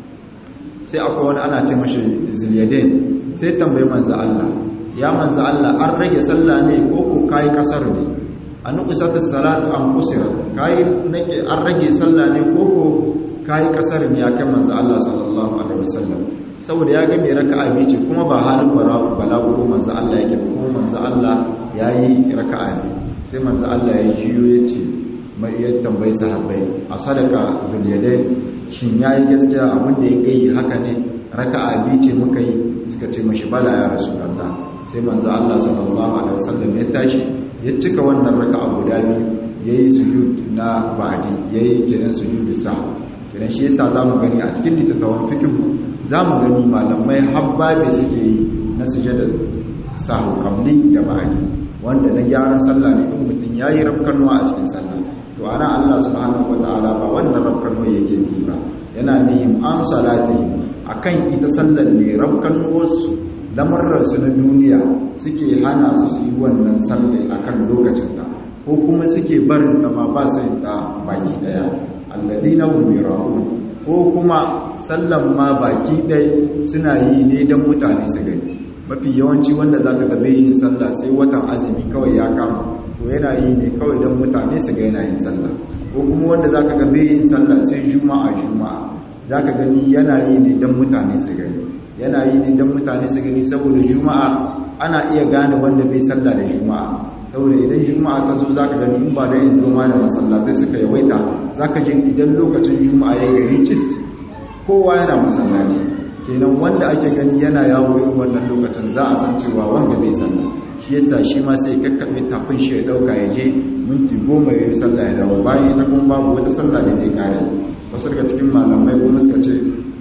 sai akwai wani ana ce mashi zilyadin sai tambayi manzo Allah ya manzo Allah an rage sallah ne ko ko kai kasar ne an qisatu salat an qusira kai nake an rage sallah ne ko ko kai kasar ne ya kai manzo Allah sallallahu alaihi wasallam saboda ya ga mai raka'a biyu ce kuma ba halin balaguro manzo Allah yake ba kuma manzo Allah yayi raka'a ne sai manzo Allah ya jiyo ya ce mai ya tambayi sahabbai a sadaka zuliyadai shin yayi gaskiya abin da ya gai haka ne raka'a biyu ce muka yi suka ce mashi bala ya rasulullah sai manzo Allah sallallahu alaihi wasallam ya tashi ya cika wannan raka'a guda biyu yayi sujud na ba'di yayi kenan sujudu sa kenan shi yasa zamu gani a cikin littattafan fiqh zamu gani malamai habba da suke yi na sujada sahu qabli da ba'di wanda na gyaran sallah ne in mutum yayi rafkanuwa a cikin sallah to ana Allah subhanahu wataala ba wannan rafkanuwa yake yi ba yana nihin an salati akan ita sallar ne rafkanuwarsu lamarransu na duniya suke hana su su yi wannan sallah akan lokacin ta ko kuma suke barin ta ma ba su yin ta baki daya alladina hum yura'un ko kuma sallan ma baki dai suna yi ne dan mutane su gani mafi yawanci wanda zaka ga bai yin sallah sai watan azumi kawai ya kama to yana yi ne kawai dan mutane su ga yana yin sallah ko kuma wanda zaka ga bai yin sallah sai juma'a juma'a zaka gani yana yi ne dan mutane su gani yana yi ne dan mutane su gani saboda juma'a ana iya gane wanda bai sallah da juma'a saboda idan juma'a ta zo zaka gani in ba da yin zoma da masallatai suka yawaita zaka ji idan lokacin juma'a ya gari cit kowa yana masallaci kenan wanda ake gani yana yawo irin wannan lokacin za a san cewa wanda bai sallah shi yasa shi ma sai kakkabe tafin shi ya dauka ya je minti goma ya yi sallah ya dawo bayan ita kuma babu wata sallah da zai kare wasu daga cikin malamai kuma suka ce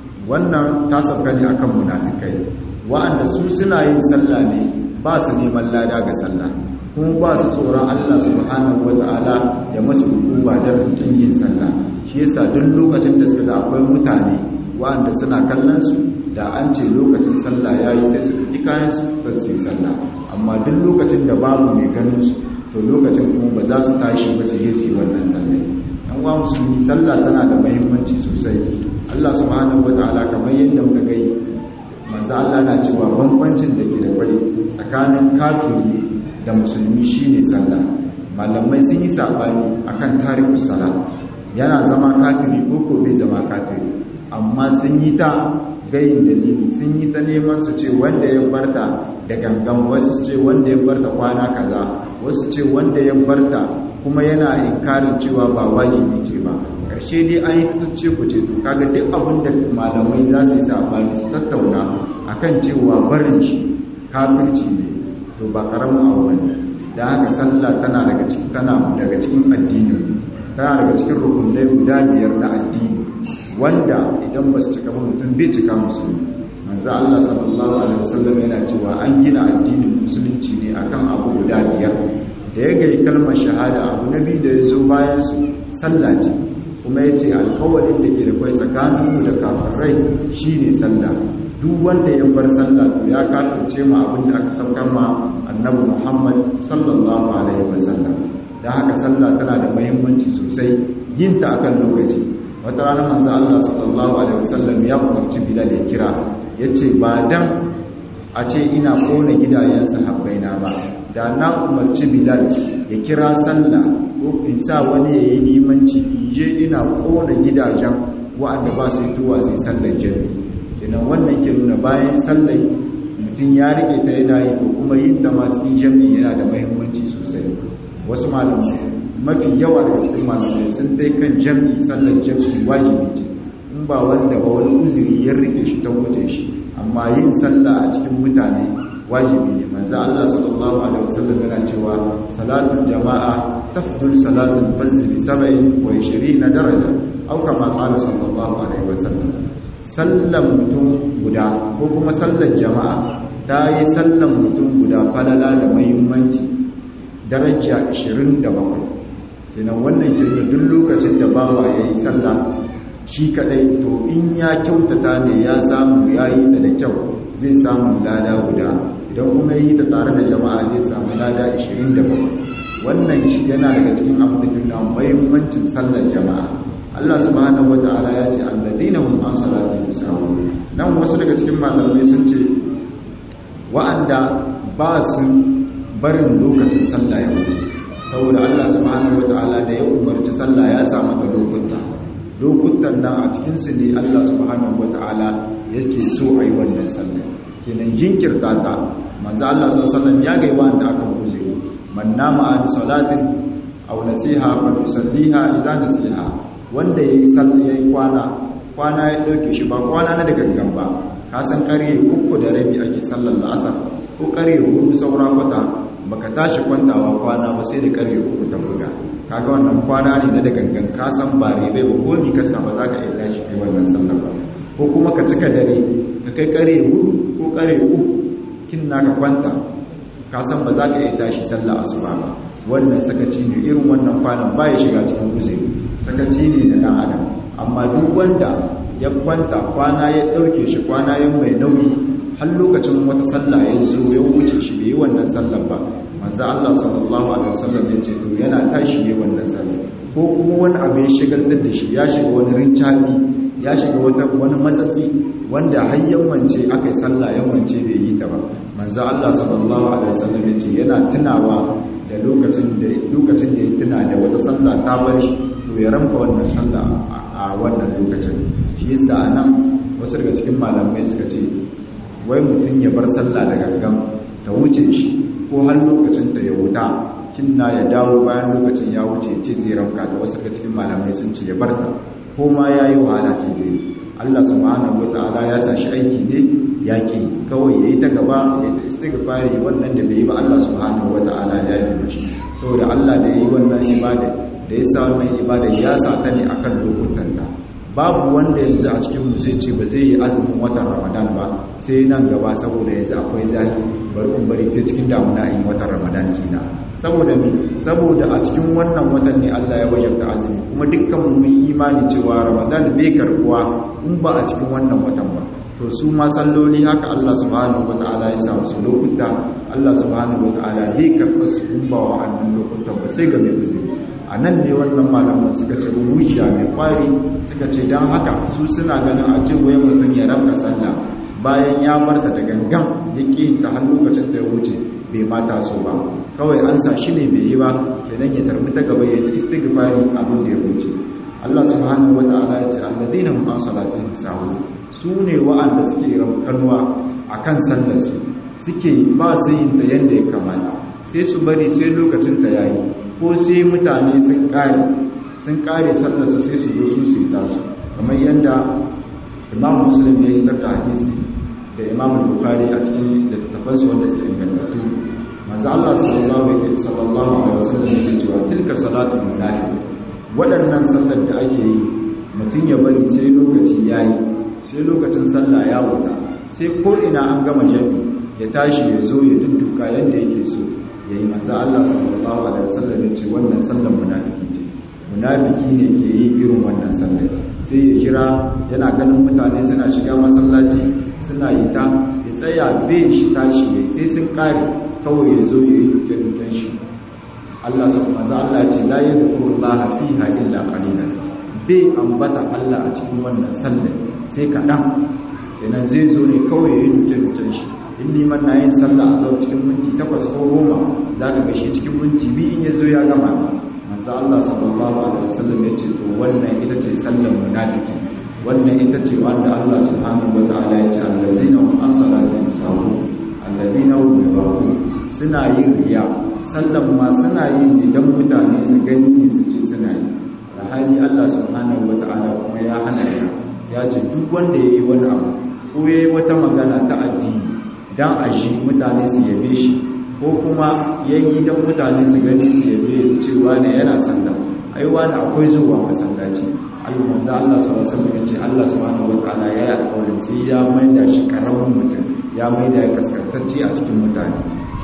wannan ta sauka ne akan munafikai wa'anda su suna yin sallah ne ba su neman lada ga sallah kuma ba su tsoron Allah subhanahu wata'ala ya masu hukuma da rikin yin sallah shi yasa duk lokacin da suka ga akwai mutane wa'anda suna kallon su da an ce lokacin sallah yayi sai su ɗauki kayan su sai su yi sallah amma duk lokacin da babu mai ganin su to lokacin kuma ba za su tashi ba su yi su wannan sallah yan uwa musulmi sallah tana da muhimmanci sosai Allah subhanahu wata'ala kamar yadda muka gai manzo Allah na cewa bambancin da ke da kwai tsakanin kafiri da musulmi shine sallah malamai sun yi sabani akan tarihi sala yana zama kafiri ko ko bai zama kafiri amma sun yi ta gayin dalili sun yi ta neman su ce wanda ya barta da gangan wasu ce wanda ya barta kwana kaza wasu ce wanda ya barta kuma yana inkarin cewa ba wajibi ce ba karshe dai an yi tuttuce ku ce to kaga duk abin da malamai za su yi sabani su tattauna akan cewa barin shi kafirci ne to ba karamin abu bane da haka sallah tana daga cikin tana daga cikin addini tana daga cikin rukunai guda biyar na addini wanda idan ba su cika ba mutum bai cika musulmi manzo Allah sallallahu alaihi wasallam yana cewa an gina addinin musulunci ne akan abu guda biyar da ya gai kalmar shahada abu na biyu da ya zo bayan su sallah ce kuma ya ce alkawarin da ke da kwai tsakaninmu da kafirai shine sallah duk wanda ya bar sallah to ya kafirce ma abin da aka saukar ma annabi Muhammad sallallahu alaihi wasallam dan haka sallah tana da muhimmanci sosai yin ta akan lokaci wata rana manzo Allah sallallahu alaihi wasallam ya umarci Bilal ya kira yace ba dan a ce ina kona gidajen sahabbaina ba da na umarci Bilal ya kira sallah ko in sa wani yayi limanci in je ina kona gidajen wa'anda ba su yi tuwa sai sallar jami'i kenan wannan ke nuna bayan sallai mutum ya rike ta yana yi ko kuma yin ta ma cikin jami'i yana da mahimmanci sosai wasu malamai mafi yawa daga cikin malamai sun dai kan jami'i sallar jami'i wajibi ce in ba wanda ba wani uzuri ya rike shi ta wuce shi amma yin sallah a cikin mutane wajibi ne manzo Allah sallallahu alaihi wasallam yana cewa salatul jama'a tafdul salatul fajr bi 27 daraja au kama qala sallallahu alaihi wasallam sallan mutum guda ko kuma sallar jama'a ta yi sallan mutum guda falala da mahimmanci daraja 27 kenan wannan kirga duk lokacin da bawa ya yi sallah shi kadai to in ya kyautata ne ya samu ya yi ta da kyau zai samu lada guda idan kuma yi ta tare da jama'a zai samu lada 27 wannan shi yana daga cikin abin da mahimmancin sallar jama'a Allah subhanahu wata'ala ya ce alladina hum an salatihim sahun nan wasu daga cikin malamai sun ce wa'anda ba su barin lokacin sallah ya wuce saboda Allah subhanahu wata'ala da ya umarci sallah ya sa mata lokuta lokutan nan a cikin su ne Allah subhanahu wata'ala yake so a yi wannan sallah kenan jinkirta ta manzo Allah sallallahu alaihi wasallam ya ga wanda aka kuje man nama an salatin aw nasiha fa yusalliha idza nasiha wanda ya yi ya yi kwana kwana ya ɗauke shi ba kwana na da gangan ba ka san ƙarye uku da rabi ake sallar la'asar ko ƙarye hudu saura kwata baka tashi kwantawa kwana ba sai da ƙarye uku ta buga kaga wannan kwana ne na da gangan ka san ba ribai ba ko ni kasa ba za ka iya tashi kai wannan sallar ba ko kuma ka cika dare ka kai ƙarye hudu ko ƙarye uku kin naka kwanta ka san ba za ka iya tashi sallar asuba ba wannan sakaci ne irin wannan kwanan ba ya shiga cikin uzuri sakaci ne da ɗan adam amma duk wanda ya kwanta kwana ya ɗauke shi kwana ya mai nauyi har lokacin wata sallah ya zo ya wuce shi bai yi wannan sallar ba manzo Allah sallallahu alaihi wasallam ya ce to yana tashi ne wannan sallah ko kuma wani abu ya shigaltar da shi ya shiga wani rincabi ya shiga wata wani matsatsi wanda har yammance aka yi sallah yammance bai yi ta ba manzo Allah sallallahu alaihi wasallam ya ce yana tunawa da lokacin da lokacin da ya tuna da wata sallah ta bar shi to ya ranka wannan sallah a wannan lokacin shi yasa anan wasu daga cikin malamai suka ce wai mutum ya bar sallah da gangan ta wuce shi ko har lokacin ta ya wuta kinna ya dawo bayan lokacin ya wuce ce zai ranka ta wasu daga cikin malamai sun ce ya barta ko ma ya yi wahala ce zai Allah subhanahu wata'ala ya sa shi aiki ne ya ke kawai ya yi ta gaba ya ta istighfari wannan da bai yi ba Allah subhanahu wata'ala ya yi mishi saboda Allah da ya yi wannan ibada da ya sa wannan ibada ya sa ta ne akan lokutan ta babu wanda yanzu a cikin mu zai ce ba zai yi azumin watan Ramadan ba sai nan gaba saboda yanzu akwai zafi bari in bari sai cikin damuna in watan Ramadan kina saboda me saboda a cikin wannan watan ne Allah ya wajabta azumi kuma dukkan mu mun imani cewa Ramadan bai karbuwa in ba a cikin wannan watan ba to su ma salloli haka Allah subhanahu wataala ya sa su lokuta Allah subhanahu wataala bai karɓa su in ba wa annan lokutan ba sai ga mai uzuri a nan ne wannan malaman suka ce ruhiya mai kwari suka ce don haka su suna ganin a ce wayan mutum ya rabka sallah bayan ya barta da gangan ya ƙi ta har lokacin da ya wuce bai mata so ba kawai an sa shi ne bai yi ba kenan ya tarbi ta gaba ya yi istighfari abin da ya wuce Allah subhanahu wata'ala ya ce alladina hum an salatihim sahun su ne wa'anda suke ramkanwa akan sallar su suke ba su yin ta yanda ya kamata sai su bari sai lokacin ta yayi ko sai mutane sun kare sun kare sallar su sai su zo su su ta su kamar yanda Imam Muslim ya yi da hadisi da Imam Bukhari a cikin littattafansu wanda suke ingantattu manzo Allah sallallahu alaihi wasallam yake cewa tilka salatul munafiq waɗannan sallar da ake yi mutum ya bari sai lokaci yayi sai lokacin sallah ya wuta sai ko ina an gama jami ya tashi ya zo ya dudduka yanda yake so yayi manzo Allah sallallahu alaihi wasallam ya ce wannan sallar munafiki ce munafiki ne ke yi irin wannan sallar sai ya kira yana ganin mutane suna shiga masallaci suna yi ta ya tsaya bai shi tashi yayi sai sun kare kawai ya zo ya yi dukkan shi Allah su kuma za Allah ce la yadhkuru Allah fiha illa qalilan bai ambata Allah a cikin wannan sallar sai kaɗan kenan zai zo ne kawai ya yi dukkan shi in liman na yin sallah a zo cikin minti takwas ko goma za ka gashi cikin minti biyu in ya zo ya gama manzo Allah sallallahu alaihi wasallam ya ce to wannan ita ce sallar munafiki wannan ita ce wanda Allah subhanahu wataala ya ce allazina hum an salatihim sahun alladina hum yuraqun suna yin riya sallan ma suna yin idan mutane su gani ne su ce suna yi da hali Allah subhanahu wata'ala kuma ya hana ya ya ce duk wanda yayi wani abu ko yayi wata magana ta addini dan a shi mutane su yabe shi ko kuma yayi dan mutane su gani su yabe su ce wani yana sallah ai wani akwai zuwa masallaci almanza Allah sallallahu alaihi wasallam ya ce Allah subhanahu wata'ala ya yi alƙawarin sai ya maida shi karamin mutum ya maida ya kaskantacce a cikin mutane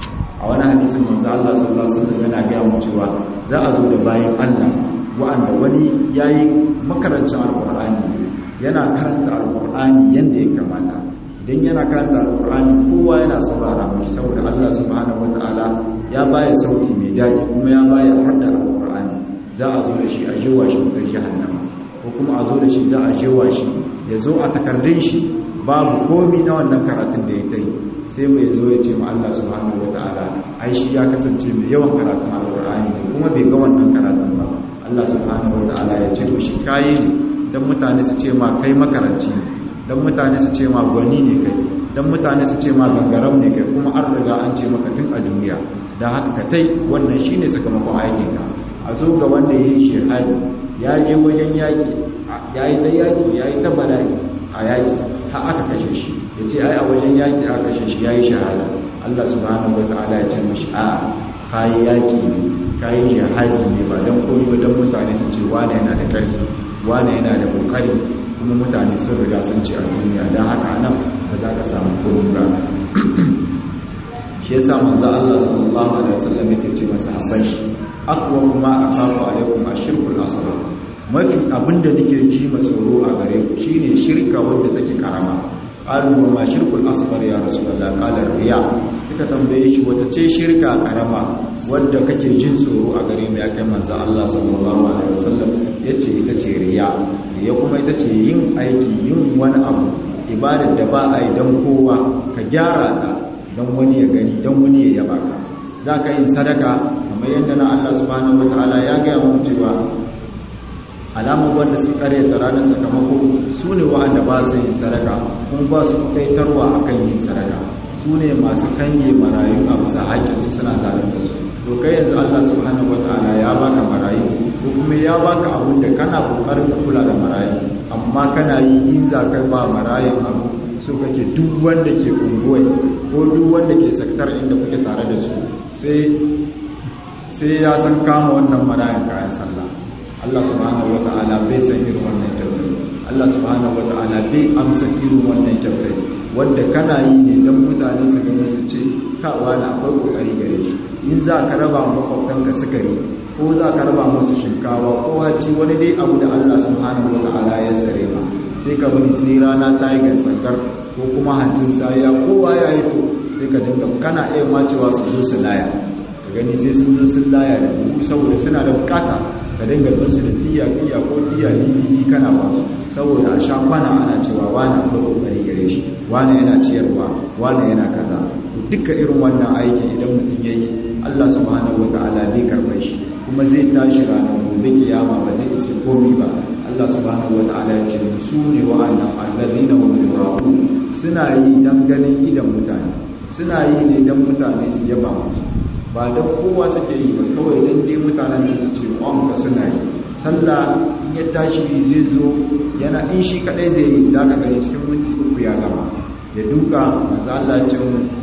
a wani hadisin manzo Allah sallallahu alaihi wasallam yana ga mu cewa za a zo da bayan Allah wa'anda wani yayi makarancin alqur'ani yana karanta alqur'ani yanda ya kamata idan yana karanta alqur'ani kowa yana saurara mai saboda Allah subhanahu wataala ya baya sauti mai daɗi kuma ya baya hadda alqur'ani za a zo da shi a jewa shi mutar jahannama ko kuma a zo da shi za a jewa shi ya zo a takardun shi babu komi na wannan karatun da ya ta yi sai mai zo ya ce ma Allah subhanahu wataala ai shi ya kasance mai yawan karatun alqur'ani kuma bai ga wannan karatun ba Allah subhanahu wataala ya ce to shi kai ne dan mutane su ce ma kai makaranci ne dan mutane su ce ma gwani ne kai dan mutane su ce ma gangaram ne kai kuma an riga an ce maka tun a duniya dan haka ka tai wannan shine sakamakon aikin ka a zo ga wanda yayi shehadi ya je wajen yaki yayi da yaki yayi ta bala'i a yaki har aka kashe shi ya ce ai a wajen yaki aka kashe shi ya yi shahada Allah subhanahu wa ta'ala ya ce mashi a kayi yaki ne kayi shahadi ne ba don koyi ba don mutane su ce wane yana da ƙarfi wane yana da ƙoƙari kuma mutane sun riga sun ce a duniya don haka nan ba za ka samu komi ba shi yasa manzo Allah sallallahu alaihi wasallam yake ce masa habban shi aqwa ma akafu alaikum ashirkul asghar mafi abinda nake ji ma tsoro a gare ku shine shirka wanda take karama qalu wa ma shirkul asghar ya rasulullah qala riya suka tambaye shi wata ce shirka karama wanda kake jin tsoro a gare mu ya kai manzo Allah sallallahu alaihi wasallam yace ita ce riya riya kuma ita ce yin aiki yin wani abu ibadar da ba a yi dan kowa ka gyara ta dan wani ya gani dan wani ya yaba ka zaka yin sadaka kamar yadda na Allah subhanahu wataala ya ga mu cewa alamun wanda su karyata ranar sakamako su ne wa'anda ba su yin sadaka kuma ba su kaitarwa a kan yin sadaka su ne masu kange marayu a bisa haƙƙinsu suna zanen da su to kai yanzu allah subhanahu wa ta'ala ya baka marayu ko kuma ya baka abun da kana kokarin ka kula da marayu amma kana yi in za ka ba marayun abu so kake duk wanda ke unguwai ko duk wanda ke saktar inda kuke tare da su sai sai ya san kama wannan marayun kayan sallah Allah subhanahu wata'ala bai san irin wannan kyautar Allah subhanahu wata'ala bai amsa irin wannan kyautar wanda kana yi ne don mutane su gani su ce kawa na akwai kokari gare shi in za ka raba makwabtanka sukari ko za ka raba musu shinkawa ko haci wani dai abu da Allah subhanahu wata'ala ya sare ma sai ka bari sai rana ta yi gansankar ko kuma hancin saya kowa ya yi to sai ka dinga kana iya macewa su zo su laya ka gani sai sun zo sun laya da buhu saboda suna da bukata ka dinga su da tiya tiya ko tiya bibi kana ba su saboda a sha kwana ana cewa wani akwai kokari gare shi wani yana ciyarwa wani yana kaza duka irin wannan aiki idan mutum ya yi Allah subhanahu wa ta'ala zai karɓar shi kuma zai tashi ranar gobe kiyama ba zai isa komi ba Allah subhanahu wa ta'ala ya ce su ne wa'annan allazina hum yuraqu suna yi dan ganin idan mutane suna yi ne dan mutane su yaba musu ba don kowa suke yi ba kawai don dai mutanen da su ce ka suna yi sallah in ya tashi zai zo yana in shi kadai zai yi za ka gani cikin minti uku ya gama ya duka maza Allah ce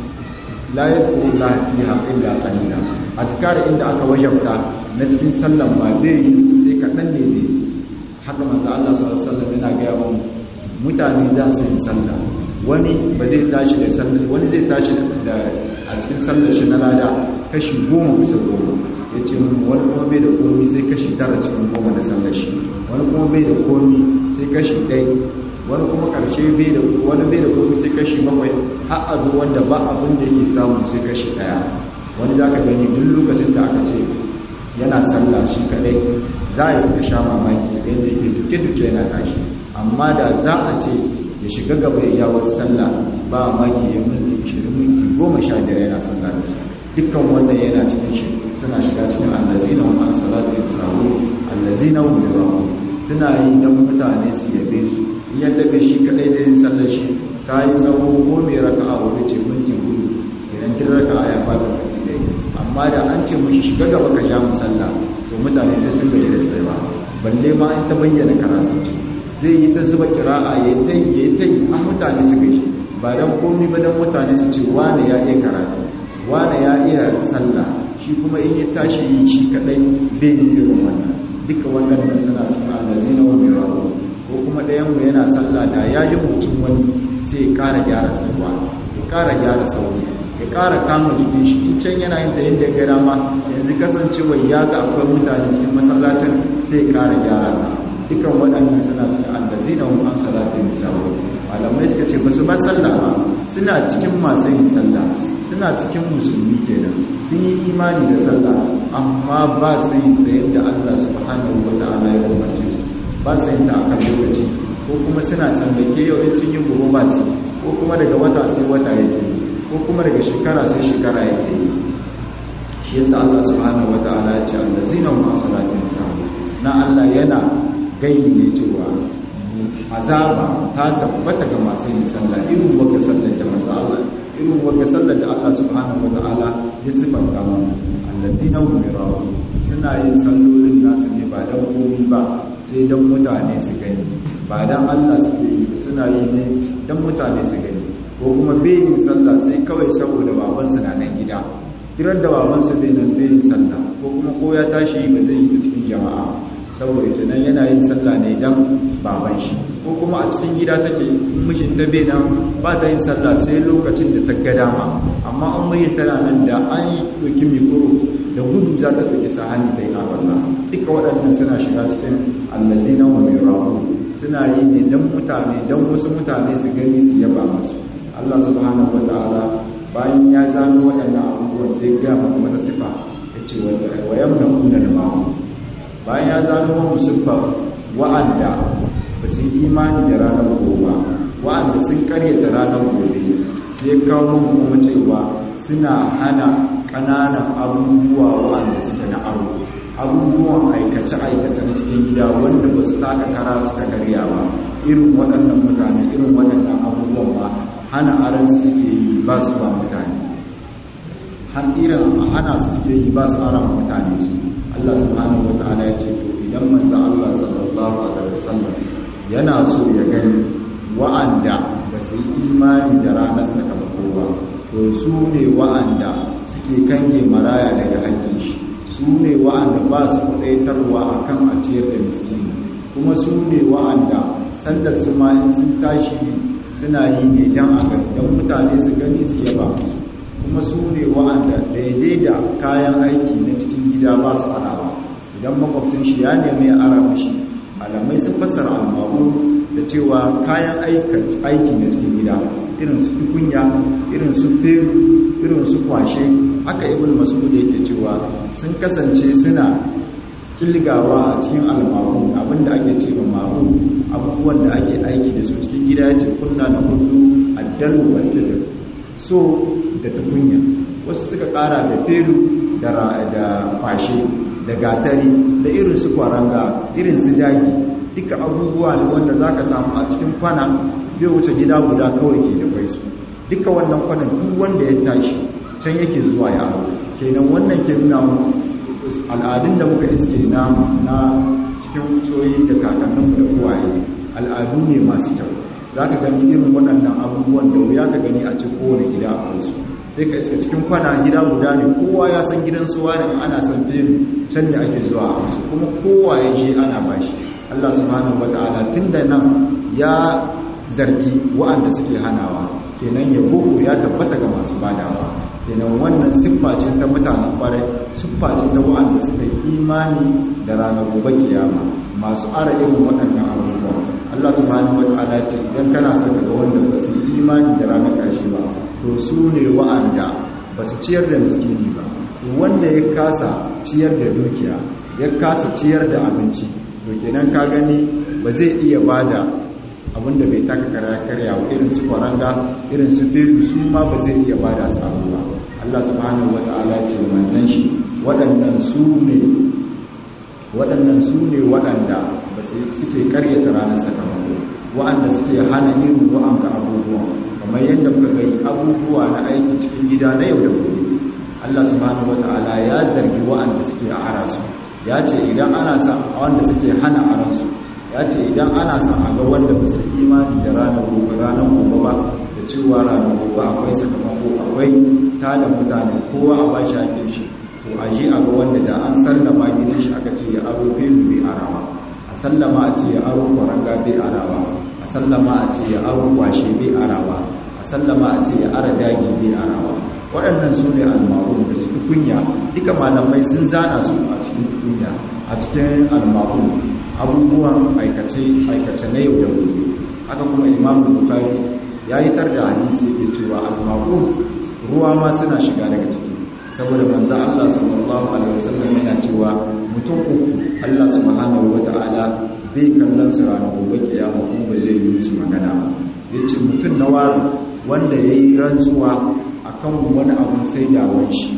la yadkuru la fiha illa qalila adkar inda aka wajabta na cikin sallan ba zai yi sai kaɗan ne zai yi haka maza Allah sallallahu alaihi wasallam yana ga mu mutane za su yi sallah wani ba zai tashi da sallah wani zai tashi da a cikin sallar shi na lada kashi goma bisa goma ya ce wani kuma bai da komi sai kashi tara cikin goma da sallar shi wani kuma bai da komi sai kashi ɗai wani kuma ƙarshe bai da wani bai da komi sai kashi bakwai har a zo wanda ba abin da yake samu sai kashi ɗaya wani za ka gani duk lokacin da aka ce yana sallah shi kaɗai za a yi ka sha mamaki da yadda yake duke-duke yana tashi amma da za a ce ya shiga gaba ya wasu sallah ba maki ya minti 20 minti 15 yana sallah da su dukkan wannan yana cikin shi suna shiga cikin allazina wa an salatu yasawu allazina hum yurawu suna yi dan mutane su yabe su in yadda bai shi kadai zai yi sallar shi ta yi tsawo ko mai raka'a wani ce minti hudu idan kin raka'a ya fata baki dai amma da an ce mushi shiga gaba ka ja mu sallah to mutane sai sun gaji da tsayawa balle ma in ta bayyana karatu zai yi ta zuba kira'a ya ta yi ya ta yi a mutane su gaji ba don komi ba don mutane su ce wane ya iya karatu wane ya iya sallah shi kuma in ya tashi yi shi kadai bai yi irin wannan duka wannan suna cikin alazi na wani rawo ko kuma ɗayan mu yana sallah da ya yi mutum wani sai ya ƙara gyara tsayuwa ya ƙara gyara sauri ya ƙara kama jikin shi in can yana yin ta yadda ya gada ma yanzu kasancewa ya ga akwai mutane cikin masallacin sai ya ƙara gyara ta dukan waɗannan suna cikin allazina hum an salatin sawu malamai suka ce basu ba sallah ba suna cikin masu yin sallah suna cikin musulmi kenan sun yi imani da sallah amma ba su yi da yadda Allah subhanahu wa ta'ala ya umarce su ba su yin ta a kan lokaci ko kuma suna tsallake yau in sun yi gobe ba su ko kuma daga wata sai wata yake ko kuma daga shekara sai shekara yake shi yasa Allah subhanahu wa ta'ala ya ce allazina hum an salatin sawu na Allah yana gayi ne cewa azaba ta tabbata ga masu yin sallah irin wanda sallar da manzo Allah irin wanda sallar da Allah subhanahu wataala ya sifanta mu allazina hum yarawu suna yin sallolin nasu ne ba dan komai ba sai dan mutane su gani ba dan Allah su yi suna yi ne dan mutane su gani ko kuma bai yin sallah sai kawai saboda babansu na nan gida kiran da babansu bai nan bai yin sallah ko kuma ko ya tashi ba zai yi ta cikin jama'a saboda tunan yana yin sallah ne dan baban shi ko kuma a cikin gida take mishin ta bai nan ba ta yin sallah sai lokacin da ta ga dama amma an mai tana nan da an yi doki mikoro da gudu za ta ɗauki sahani ta yi a duka waɗannan suna shiga cikin allazina wa mai rahu suna yi ne don mutane don wasu mutane su gani su yaba musu Allah subhanahu wataala bayan ya zano waɗannan abubuwan sai ya maka wata sifa ya ce wa yamna kunna da ma'u bayan ya zano wa musulfa wa'anda ba su yi imani da ranar gobe wa'anda sun karyata ranar gobe sai ya kawo kuma cewa suna hana ƙananan abubuwa wa'anda suke na aro abubuwan aikace-aikace na cikin gida wanda ba su taka kara suka karya ba irin waɗannan mutane irin waɗannan abubuwan ba hana aran su suke yi ba su ba mutane har irin hana su suke yi ba su ara mutane su Allah subhanahu wa ta'ala ya ce to idan manzo Allah sallallahu alaihi wasallam yana so ya gani wa'anda ba su yi imani da ranar sakamako ba to su ne wa'anda suke kange maraya daga hakkin shi su ne wa'anda ba su kudaitarwa a kan a ciyar da miskini kuma su ne wa'anda sanda su ma in sun tashi suna yi ne don a don mutane su gani su yaba musu kuma su ne wa'anda daidai da kayan aiki na cikin gida ba su arawa idan makwabcin shi ya nemi ya ara mashi malamai sun fassara almaru da cewa kayan aiki na cikin gida irin su tukunya irin su feru irin su kwashe haka ibn mas'ud yake cewa sun kasance suna kilgawa a cikin almaru abinda ake cewa maru abubuwan da ake aiki da su cikin gida yace kunna na hudu addalu wal fitr so da tukunya wasu suka kara da feru da da kwashe da gatari da irin su kwaranga irin su dagi duka abubuwa ne wanda zaka samu a cikin kwana zai wuce gida guda kawai ke da kai su duka wannan kwanan duk wanda ya tashi can yake zuwa ya aro kenan wannan ke nuna al'adun da muka iske na na cikin tsoyi da kakanninmu da kowaye al'adu ne masu kyau za ka gani irin waɗannan abubuwan da wuya ka gani a cikin kowane gida a kansu sai ka iska cikin kwana gida guda ne kowa ya san gidan suwa ne ana san fere can da ake zuwa a kansu kuma kowa ya je ana bashi Allah subhanahu wata'ala tun da nan ya zargi wa'anda suke hanawa kenan ya boko ya tabbata ga masu badawa kenan wannan siffa ce ta mutanen kwarai siffa ce ta wa'anda suka yi imani da ranar gobe kiyama masu ara irin waɗannan abubuwa Allah subhanahu wata'ala ce idan kana son ga wanda ba su yi imani da ranar ƙarshe ba to su ne wa'anda ba su ciyar da miskini ba wanda ya kasa ciyar da dukiya ya kasa ciyar da abinci to kenan ka gani ba zai iya bada abinda bai taka kara karya wa irin su kwaranga irin su filu su ma ba zai iya bada samu ba Allah subhanahu wata'ala ce wannan shi waɗannan su ne waɗannan su ne waɗanda ba suke karyata ranar sakamako waɗanda suke hana irin wa'anga abubuwa kamar yadda muka gani abubuwa na aiki cikin gida na yau da gobe Allah subhanahu wata'ala ya zargi waɗanda suke a harasu ya ce idan ana sa wanda suke hana aransu ya ce idan ana sa a ga wanda ba su imani da ranar gobe ranar gobe ba da cewa ranar gobe akwai sakamako akwai tada mutane kowa a bashi ake shi to a shi a ga wanda da an sallama gidan shi aka ce ya aro filu bai arawa a sallama a ce ya aro kwaranga bai arawa a sallama a ce ya aro kwashe bai arawa a sallama a ce ya ara dagi bai arawa waɗannan su ne almarun da cikin kunya duka malamai sun zana su a cikin kunya a cikin almarun abubuwan aikace na yau da gobe haka kuma imamu bukari ya yi tar da hadisi yake cewa almarun ruwa ma suna shiga daga ciki saboda manzo Allah sallallahu alaihi wasallam yana cewa mutum uku Allah subhanahu wata'ala bai kallon su ranar gobe kiyama kuma ba zai yi musu magana ba yace mutum na wari wanda yayi rantsuwa akan wani abun sai da shi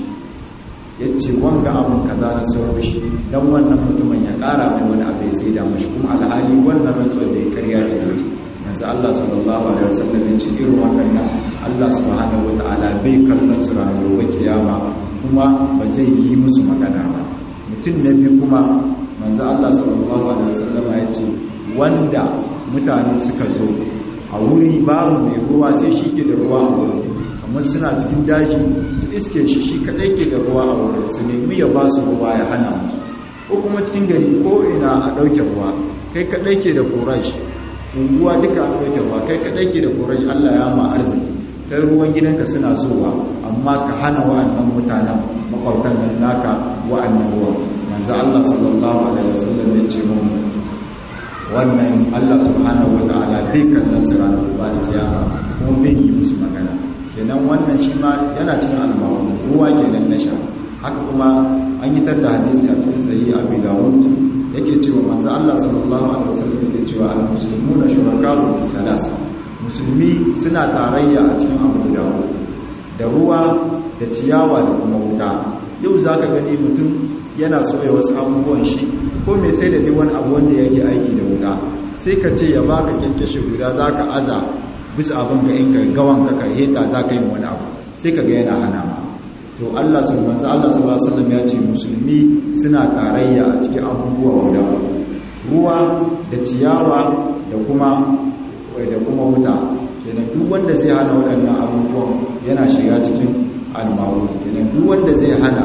ya ce wanga abun kaza na sauran shi don wannan mutumin ya kara mai wani abu ya sai da mashi kuma alhali wannan rantsuwar da ya karya ce ne yanzu Allah sallallahu alaihi wasallam ya ce irin wannan Allah subhanahu wataala bai kallon su ranar gobe kiyama kuma ba zai yi musu magana ba mutum na biyu kuma manzo Allah sallallahu alaihi wasallam ya ce wanda mutane suka zo a wuri babu mai ruwa sai shi ke da ruwa a wurin kamar suna cikin daji su iske shi shi kaɗai ke da ruwa a wurin su nemi ya ba su ruwa ya hana musu ko kuma cikin gari ko ina a ɗauke ruwa kai kaɗai ke da korashi unguwa duka a ɗauke ruwa kai kaɗai ke da korashi allah ya ma arziki kai ruwan gidanka suna zuwa amma ka hana wa'annan mutanen makwabtan nan naka wa'annan ruwa manzo allah sallallahu alaihi wasallam ya ce mun wannan Allah subhanahu wata'ala bai kallon su ranar ba da kiyama kuma bai yi musu magana kenan wannan shi ma yana cikin almawu ruwa kenan na sha haka kuma an yi tar da hadisi a cikin sayi abu dawud yake cewa manzo Allah sallallahu alaihi wasallam yake cewa al-muslimuna shuraka'u fi salas musulmi suna tarayya a cikin abu guda da ruwa da ciyawa da kuma wuta yau zaka gani mutum yana soya wasu abubuwan shi ko mai sai da duk wani abu wanda yake aiki da wuta sai ka ce ya baka kyankyashe guda zaka aza bisa abin ga in ka gawan ka ka heta zaka yi wani abu sai ka ga yana hana ma to Allah subhanahu Allah sallallahu alaihi wasallam ya ce musulmi suna tarayya a cikin abubuwa guda ruwa da ciyawa da kuma da kuma wuta kenan duk wanda zai hana waɗannan abubuwan yana shiga cikin almawu kenan duk wanda zai hana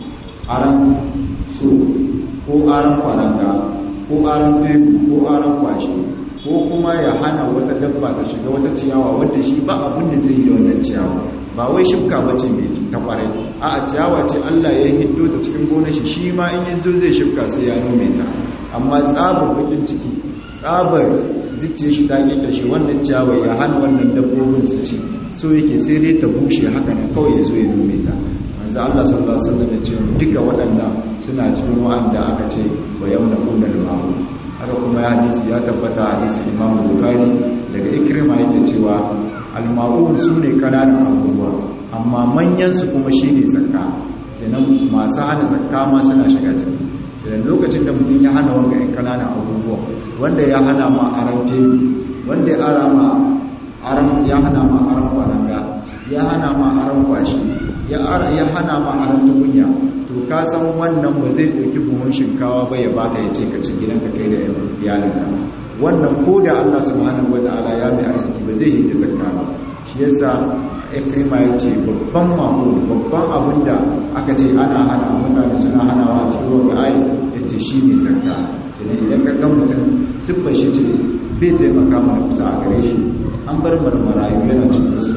aran so ko aran kwaranga ko aran teku ko aran kwashi ko kuma ya hana wata dabba ta shiga wata ciyawa wadda shi ba abin da zai yi da wannan ciyawa ba wai shifka ba ce mai ta kwarai a a ciyawa ce Allah ya hiddo ta cikin gonar shi shi ma in yanzu zai shifka sai ya nome ta amma tsabar bakin ciki tsabar zuciya shi ta kike shi wannan ciyawa ya hana wannan dabbobin su ci so yake sai dai ta bushe haka ne kawai ya zo ya nome ta manzo Allah sallallahu alaihi wasallam ya ce duka waɗannan suna cikin wa'anda aka ce wa yawna kullal ma'ruf haka kuma hadisi ya tabbata hadisi Imam Bukhari daga Ikrima yake cewa al-ma'un sune kananan abubuwa amma manyan su kuma shine zakka kenan masu hana zakka ma suna shiga ciki kenan lokacin da mutum ya hana wanga ɗan kananan abubuwa wanda ya hana ma aran fili wanda ya ara ma aran ya hana ma aran kwaranga ya hana ma aran kwashi ya ya hana ma aran tukunya to ka san wannan ba zai ɗauki buhun shinkawa ba ya baka ya ce ka ci gidanka kai da iyalinka wannan ko da Allah subhanahu wata'ala ya mai arziki ba zai yi da zakka ba shi yasa Ikrima ya ce babban mako babban abin da aka ce ana hana mutane suna hanawa a cikin wani ayi ya ce shi ne zakka idan idan ka ga mutum siffar shi ce bai taimaka mana kusa a gare shi an bar marmarayu yana cikin su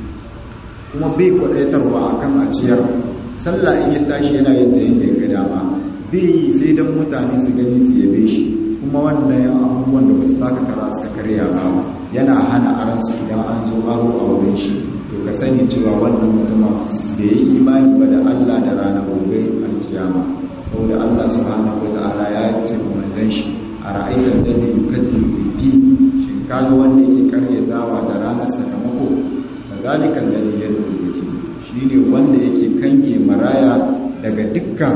kuma bai kwadaitarwa akan a ciyar sallah in ya tashi yana yin ta yadda ya ga dama bai yi sai don mutane su gani su yabe shi kuma wannan abubuwan da wasu taka kara suka karya ba yana hana aransu idan an zo aro a wurin shi to ka sani cewa wannan mutumin da ya yi imani ba da Allah da ranar gobe alkiyama saboda Allah subhanahu wata'ala ya ce wa manzon shi a ra'aitar da ne yukaddimu biddi shin kaga wanda yake karyatawa da ranar sakamako zalikan ladhi yad'u yatim shine wanda yake kange maraya daga dukkan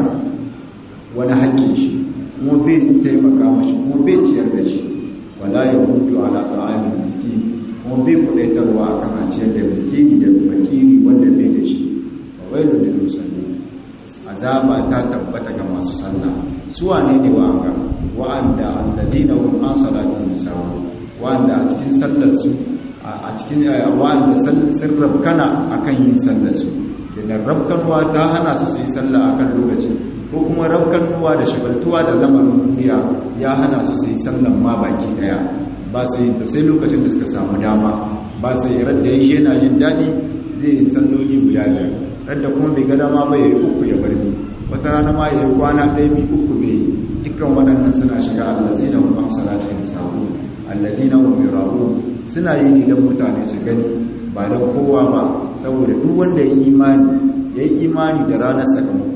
wani haƙƙin shi kuma bai taimaka mashi kuma bai ciyar da shi wala yahudu ala ta'amil miskin kuma bai kudaitarwa akan a ciyar da miskini da fakiri wanda bai da shi fa wailu lil musallin azaba ta tabbata ga masu sallah su wane ne wa'anga wa'anda alladina hum an salatihim sahun wa'anda a cikin sallar su a cikin wa'anda sun rabkana akan yin sallarsu idan rabkanwa ta hana su su yi sallah akan lokaci ko kuma rabkanwa da shagaltuwa da lamarin duniya ya hana su su yi sallan ma baki daya ba su yi ta sai lokacin da suka samu dama ba su yi radda ya yana jin daɗi zai yi salloli guda biyar radda kuma bai ga dama ba ya yi uku ya barni wata rana ma ya yi kwana ɗaya bi uku bai dukkan waɗannan suna shiga allazina hum an salatihim sahun allazina hum yura'un suna yi ne don mutane su gani ba don kowa ba saboda duk wanda ya imani ya yi imani da ranar sakamako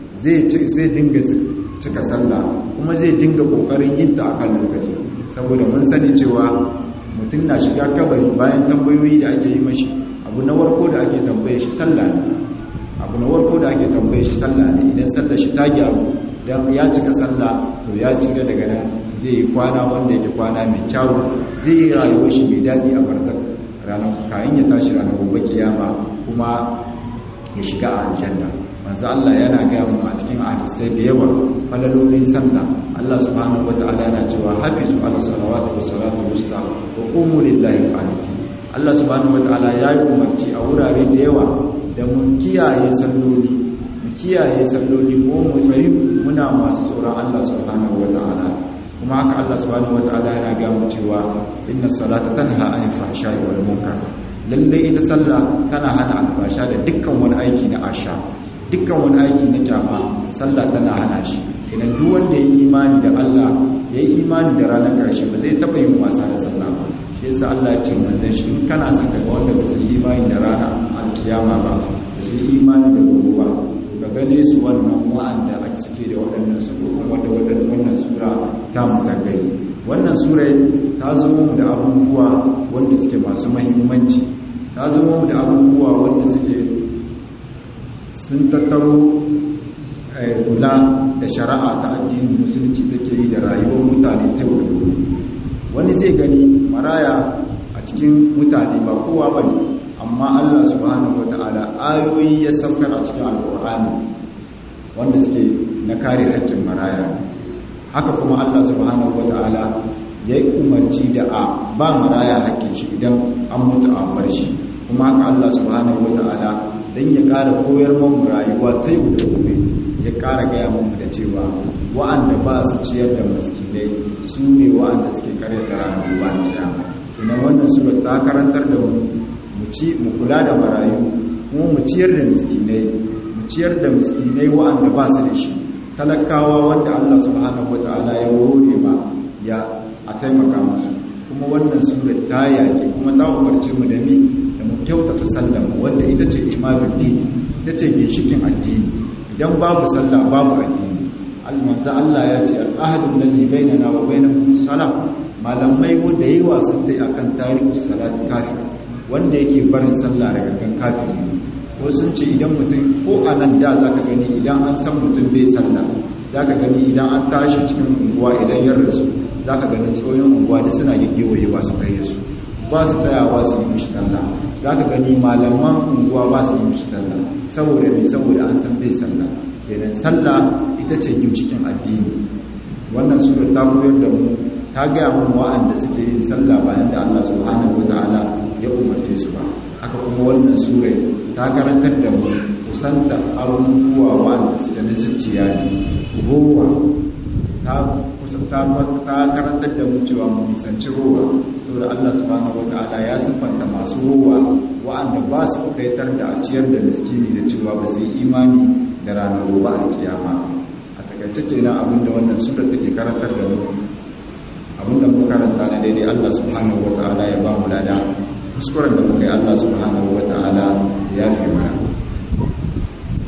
zai dinga cika sallah kuma zai dinga kokarin yin ta akan lokaci saboda mun sani cewa mutum na shiga kabari bayan tambayoyi da ake yi mashi abu na warko da ake tambaye shi sallah ne abu na warko da ake tambaye shi sallah ne idan sallah shi ta gyaru dan ya cika sallah to ya cika daga nan zai yi kwana wanda yake kwana mai kyawu zai yi rayuwar shi mai daɗi a barzak ranar kayan ya tashi ranar gobe kiyama kuma ya shiga a aljanna manzo Allah yana gaya mu a cikin hadisai da yawa falalolin sallah Allah subhanahu wataala yana cewa hafizu ala salawati was salatu wusta wa qumu lillahi qanitin Allah subhanahu wataala ya yi umarci a wurare da yawa da mu kiyaye salloli mu kiyaye salloli ko mu tsayi muna masu tsoron Allah subhanahu wataala kuma haka Allah subhanahu wataala yana ga mu cewa inna salata tanha anil fahsha'i wal munkar lalle ita sallah tana hana alfasha da dukkan wani aiki na asha dukkan wani aiki na kyama sallah tana hana shi idan duk wanda ya yi imani da Allah ya yi imani da ranar karshe ba zai taba yin wasa da sallah ba shi yasa Allah ya ce manzon shi in kana son ka ga wanda ba su yi imani da rana alkiyama ba ba su yi imani da gobe ba ka gane su wannan wa'anda a cike da waɗannan su wanda wannan sura ta mutagari wannan sura ta zo mu da abubuwa wanda suke masu mahimmanci ta zo mu da abubuwa wanda suke sun tattaro kula da shari'a ta addinin musulunci take yi da rayuwar mutane ta yau da gobe wani zai gani maraya a cikin mutane ba kowa ba ne amma Allah subhanahu wata'ala ayoyi ya saukar a cikin alƙur'ani wanda suke na kare haƙƙin maraya haka kuma Allah subhanahu wata'ala ya yi umarci da a ba maraya haƙƙin shi idan an mutu a bar shi kuma haka Allah subhanahu wata'ala don ya ƙara koyar mamu rayuwa ta yau da gobe ya ƙara gaya mamu da cewa wa'anda ba su ciyar da maskinai su ne wa'anda suke karyata ranar ruwa kiyama ina wannan sura ta karantar da mu mu ci mu kula da marayu kuma mu ciyar da miskinai mu ciyar da miskinai wa'anda ba su da shi talakawa wanda Allah subhanahu wataala ya hore ma ya a taimaka musu kuma wannan sura ta yake kuma ta umarce mu da mi da mu kyautata sallar mu wanda ita ce imanin dini ita ce ginshikin addini idan babu sallah babu addini almanza Allah ya ce al'ahadun ladhi bainana wa bainahum salah malamai wanda yayi wasan dai akan tarihi salat kafir wanda yake barin sallah daga kan kafiri ko sun ce idan mutum ko a nan da zaka gani idan an san mutum bai sallah zaka gani idan an tashi cikin unguwa idan ya rasu zaka gani tsoyin unguwa da suna gaggewayewa su kai su ba su tsayawa su yi mishi sallah zaka gani malaman unguwa ba su yi mishi sallah saboda me saboda an san bai sallah kenan sallah ita ce cikin addini wannan sura ta koyar da mu ta gaya mun wa'anda suke yin sallah bayan da Allah subhanahu wataala ya umarce su ba haka kuma wannan sura ta karantar da mu kusanta abubuwa wa'anda suke na zuciya ne ruwa ta kusanta ta karantar da mu cewa mu nisanci ruwa saboda Allah subhanahu wataala ya siffanta masu ruwa wa'anda ba su kudaitar da a ciyar da miskini da cewa ba su yi imani da ranar ruwa a kiyama a takaice kenan abinda wannan sura take karantar da mu abinda muka karanta na daidai Allah subhanahu wata'ala ya ba mu lada kuskuren da muka yi Allah subhanahu wata'ala ya fi mana